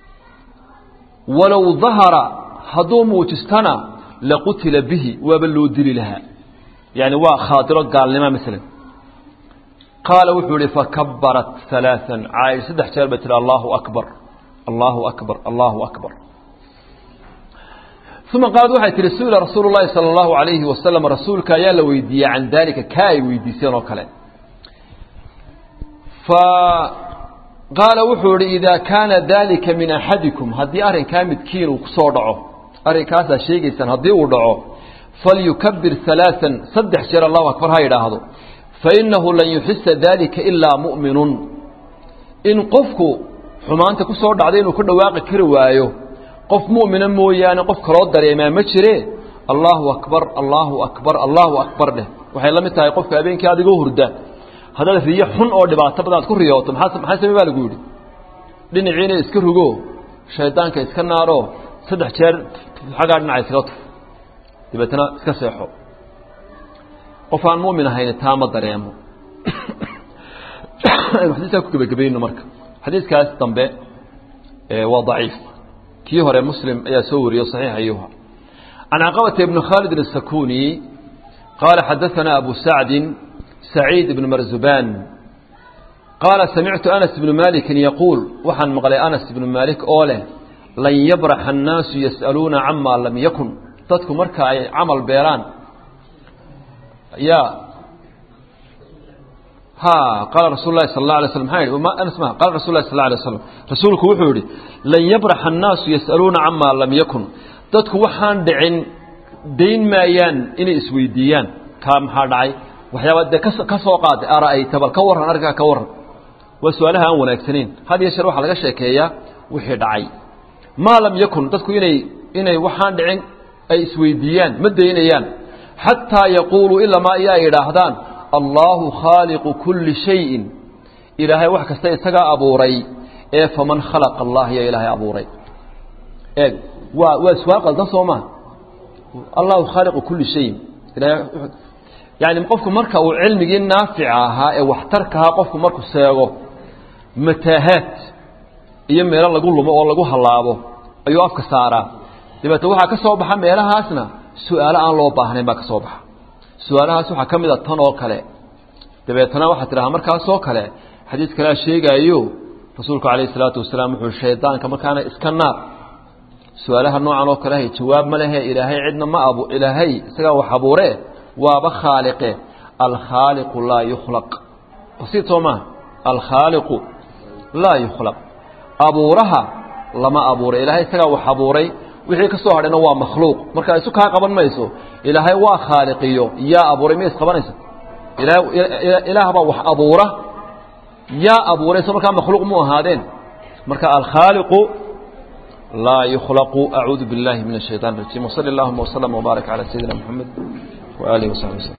ولو ظهر هدو موتستنا لقتل به وبلو دل لها يعني وا خاطرة قال لما مثلا قال وحولي فكبرت ثلاثا عايز سدح شربت الله أكبر الله أكبر الله أكبر ثم قال waxay tiri suula rasuul llahi sala allahu calayhi wasalam rasuulka ayaa la weydiiyey can daalika ka ay weydiiseen oo kale fa qaala wuxuu ihi idaa kaana daalika min axadikum haddii arrinkaa midkiin uu kusoo dhaco arrinkaasaa sheegaysaan haddii uu dhaco falyukabir halaaan saddex jeer allahu akbar ha yidhaahdo fainahu lan yuxisa daalika ilaa mu'minun in qofku xumaanta kusoo dhacday inuu ku dhawaaqi kari waayo qof mu'mina mooyaane qof kaloo dareemaa ma jire allahu akbar allahu akbar allahu akbar dheh waxay la mid tahay qofka habeenkii adigoo hurda haddaad riyo xun oo dhibaato badan aad ku riyooto maxaa maxaa samey baa lagu yidhi dhinaciina iska rugo shaydaanka iska naaro saddex jeer xaggaa dhinaca iskaga tuf dabeetana iska seexo qof aan mu'min ahayn taa ma dareemo aynu xadiiskaa ku gebagabayno marka xadiiskaas dambe waa daciif kii hore muslim ayaa soo wariyo صaxiix ayuha can caqabata ibni khaalid الsakuni qaala xadaثana abu sacdi saciid ibn marzuban qaala samictu anas ibnu maliki yaquul waxaan maqlay anas ibnu malik oo leh lan yabraxa الnaasu yas'aluuna cama lam yakun dadku marka ay camal beelaan ya ha qaala rasul lahi sal اla alay slam maa yidhi anas ma qala rasul lahi sal alay slam rasuulku wuxuu yihi lan yabraxa الnaasu yas'aluuna cama lam yakun dadku waxaan dhicin dayn maayaan inay isweydiiyaan kaa maxaa dhacay waxyaaba dee ka soo qaaday ara'ayta bal ka warran arrinkaa ka warran waa su-aalaha aan wanaagsanayn had iyo sheer waxaa laga sheekeeyaa wixii dhacay maa lam yakun dadku inay inay waxaan dhicin ay isweydiiyaan ma daynayaan xataa yaquuluu ilamaa iyo ay idhaahdaan allaahu khaaliqu kulli shayin ilaahay wax kasta isagaa abuuray ee faman khalaqa allah ya ilaahay abuuray eeg waa waa su-aal qaldan soo maa allahu khaaliqu kulli shayin ilahay yani qofku marka uu cilmigii naafica ahaa ee waxtarka ahaa qofku markuu seego mataahaad iyo meelo lagu lumo oo lagu hallaabo ayuu afka saaraa dabeetna waxaa ka soo baxa meelahaasna su-aalo aan loo baahnayn baa ka soo baxa su-aalahaas waxaa ka mid a tan oo kale dabeetna waxaa tidhahaa markaasoo kale xadiis kalea sheegaayo rasuulku calayhi salaatu wasalaam wuxuu shaydaanka markaana iska naar su-aalaha noocan oo kalehay jawaab ma lehe ilaahay cidna ma abu ilaahay isagaa wax abuure waaba khaaliqe alkhaaliqu laa yukhlaq basiid soo maha alkhaaliqu laa yukhlaq abuuraha lama abuuray ilaahay isagaa wax abuuray wixii ka soo hadhayna waa makhluuq marka isu kaa qaban mayso ilaahay waa khaaliqiyo yaa abuuray ma isqabanaysa ilaah baa wax abuura yaa abuuray so markaa makhluuq mu ahaadeen marka alkhaaliqu laa yukhlaqu acuudu biاllahi min الshayطan الrajim wsali اllahuma wslm wbaarak calى sayidina mxamed وآله وصحبه وسلم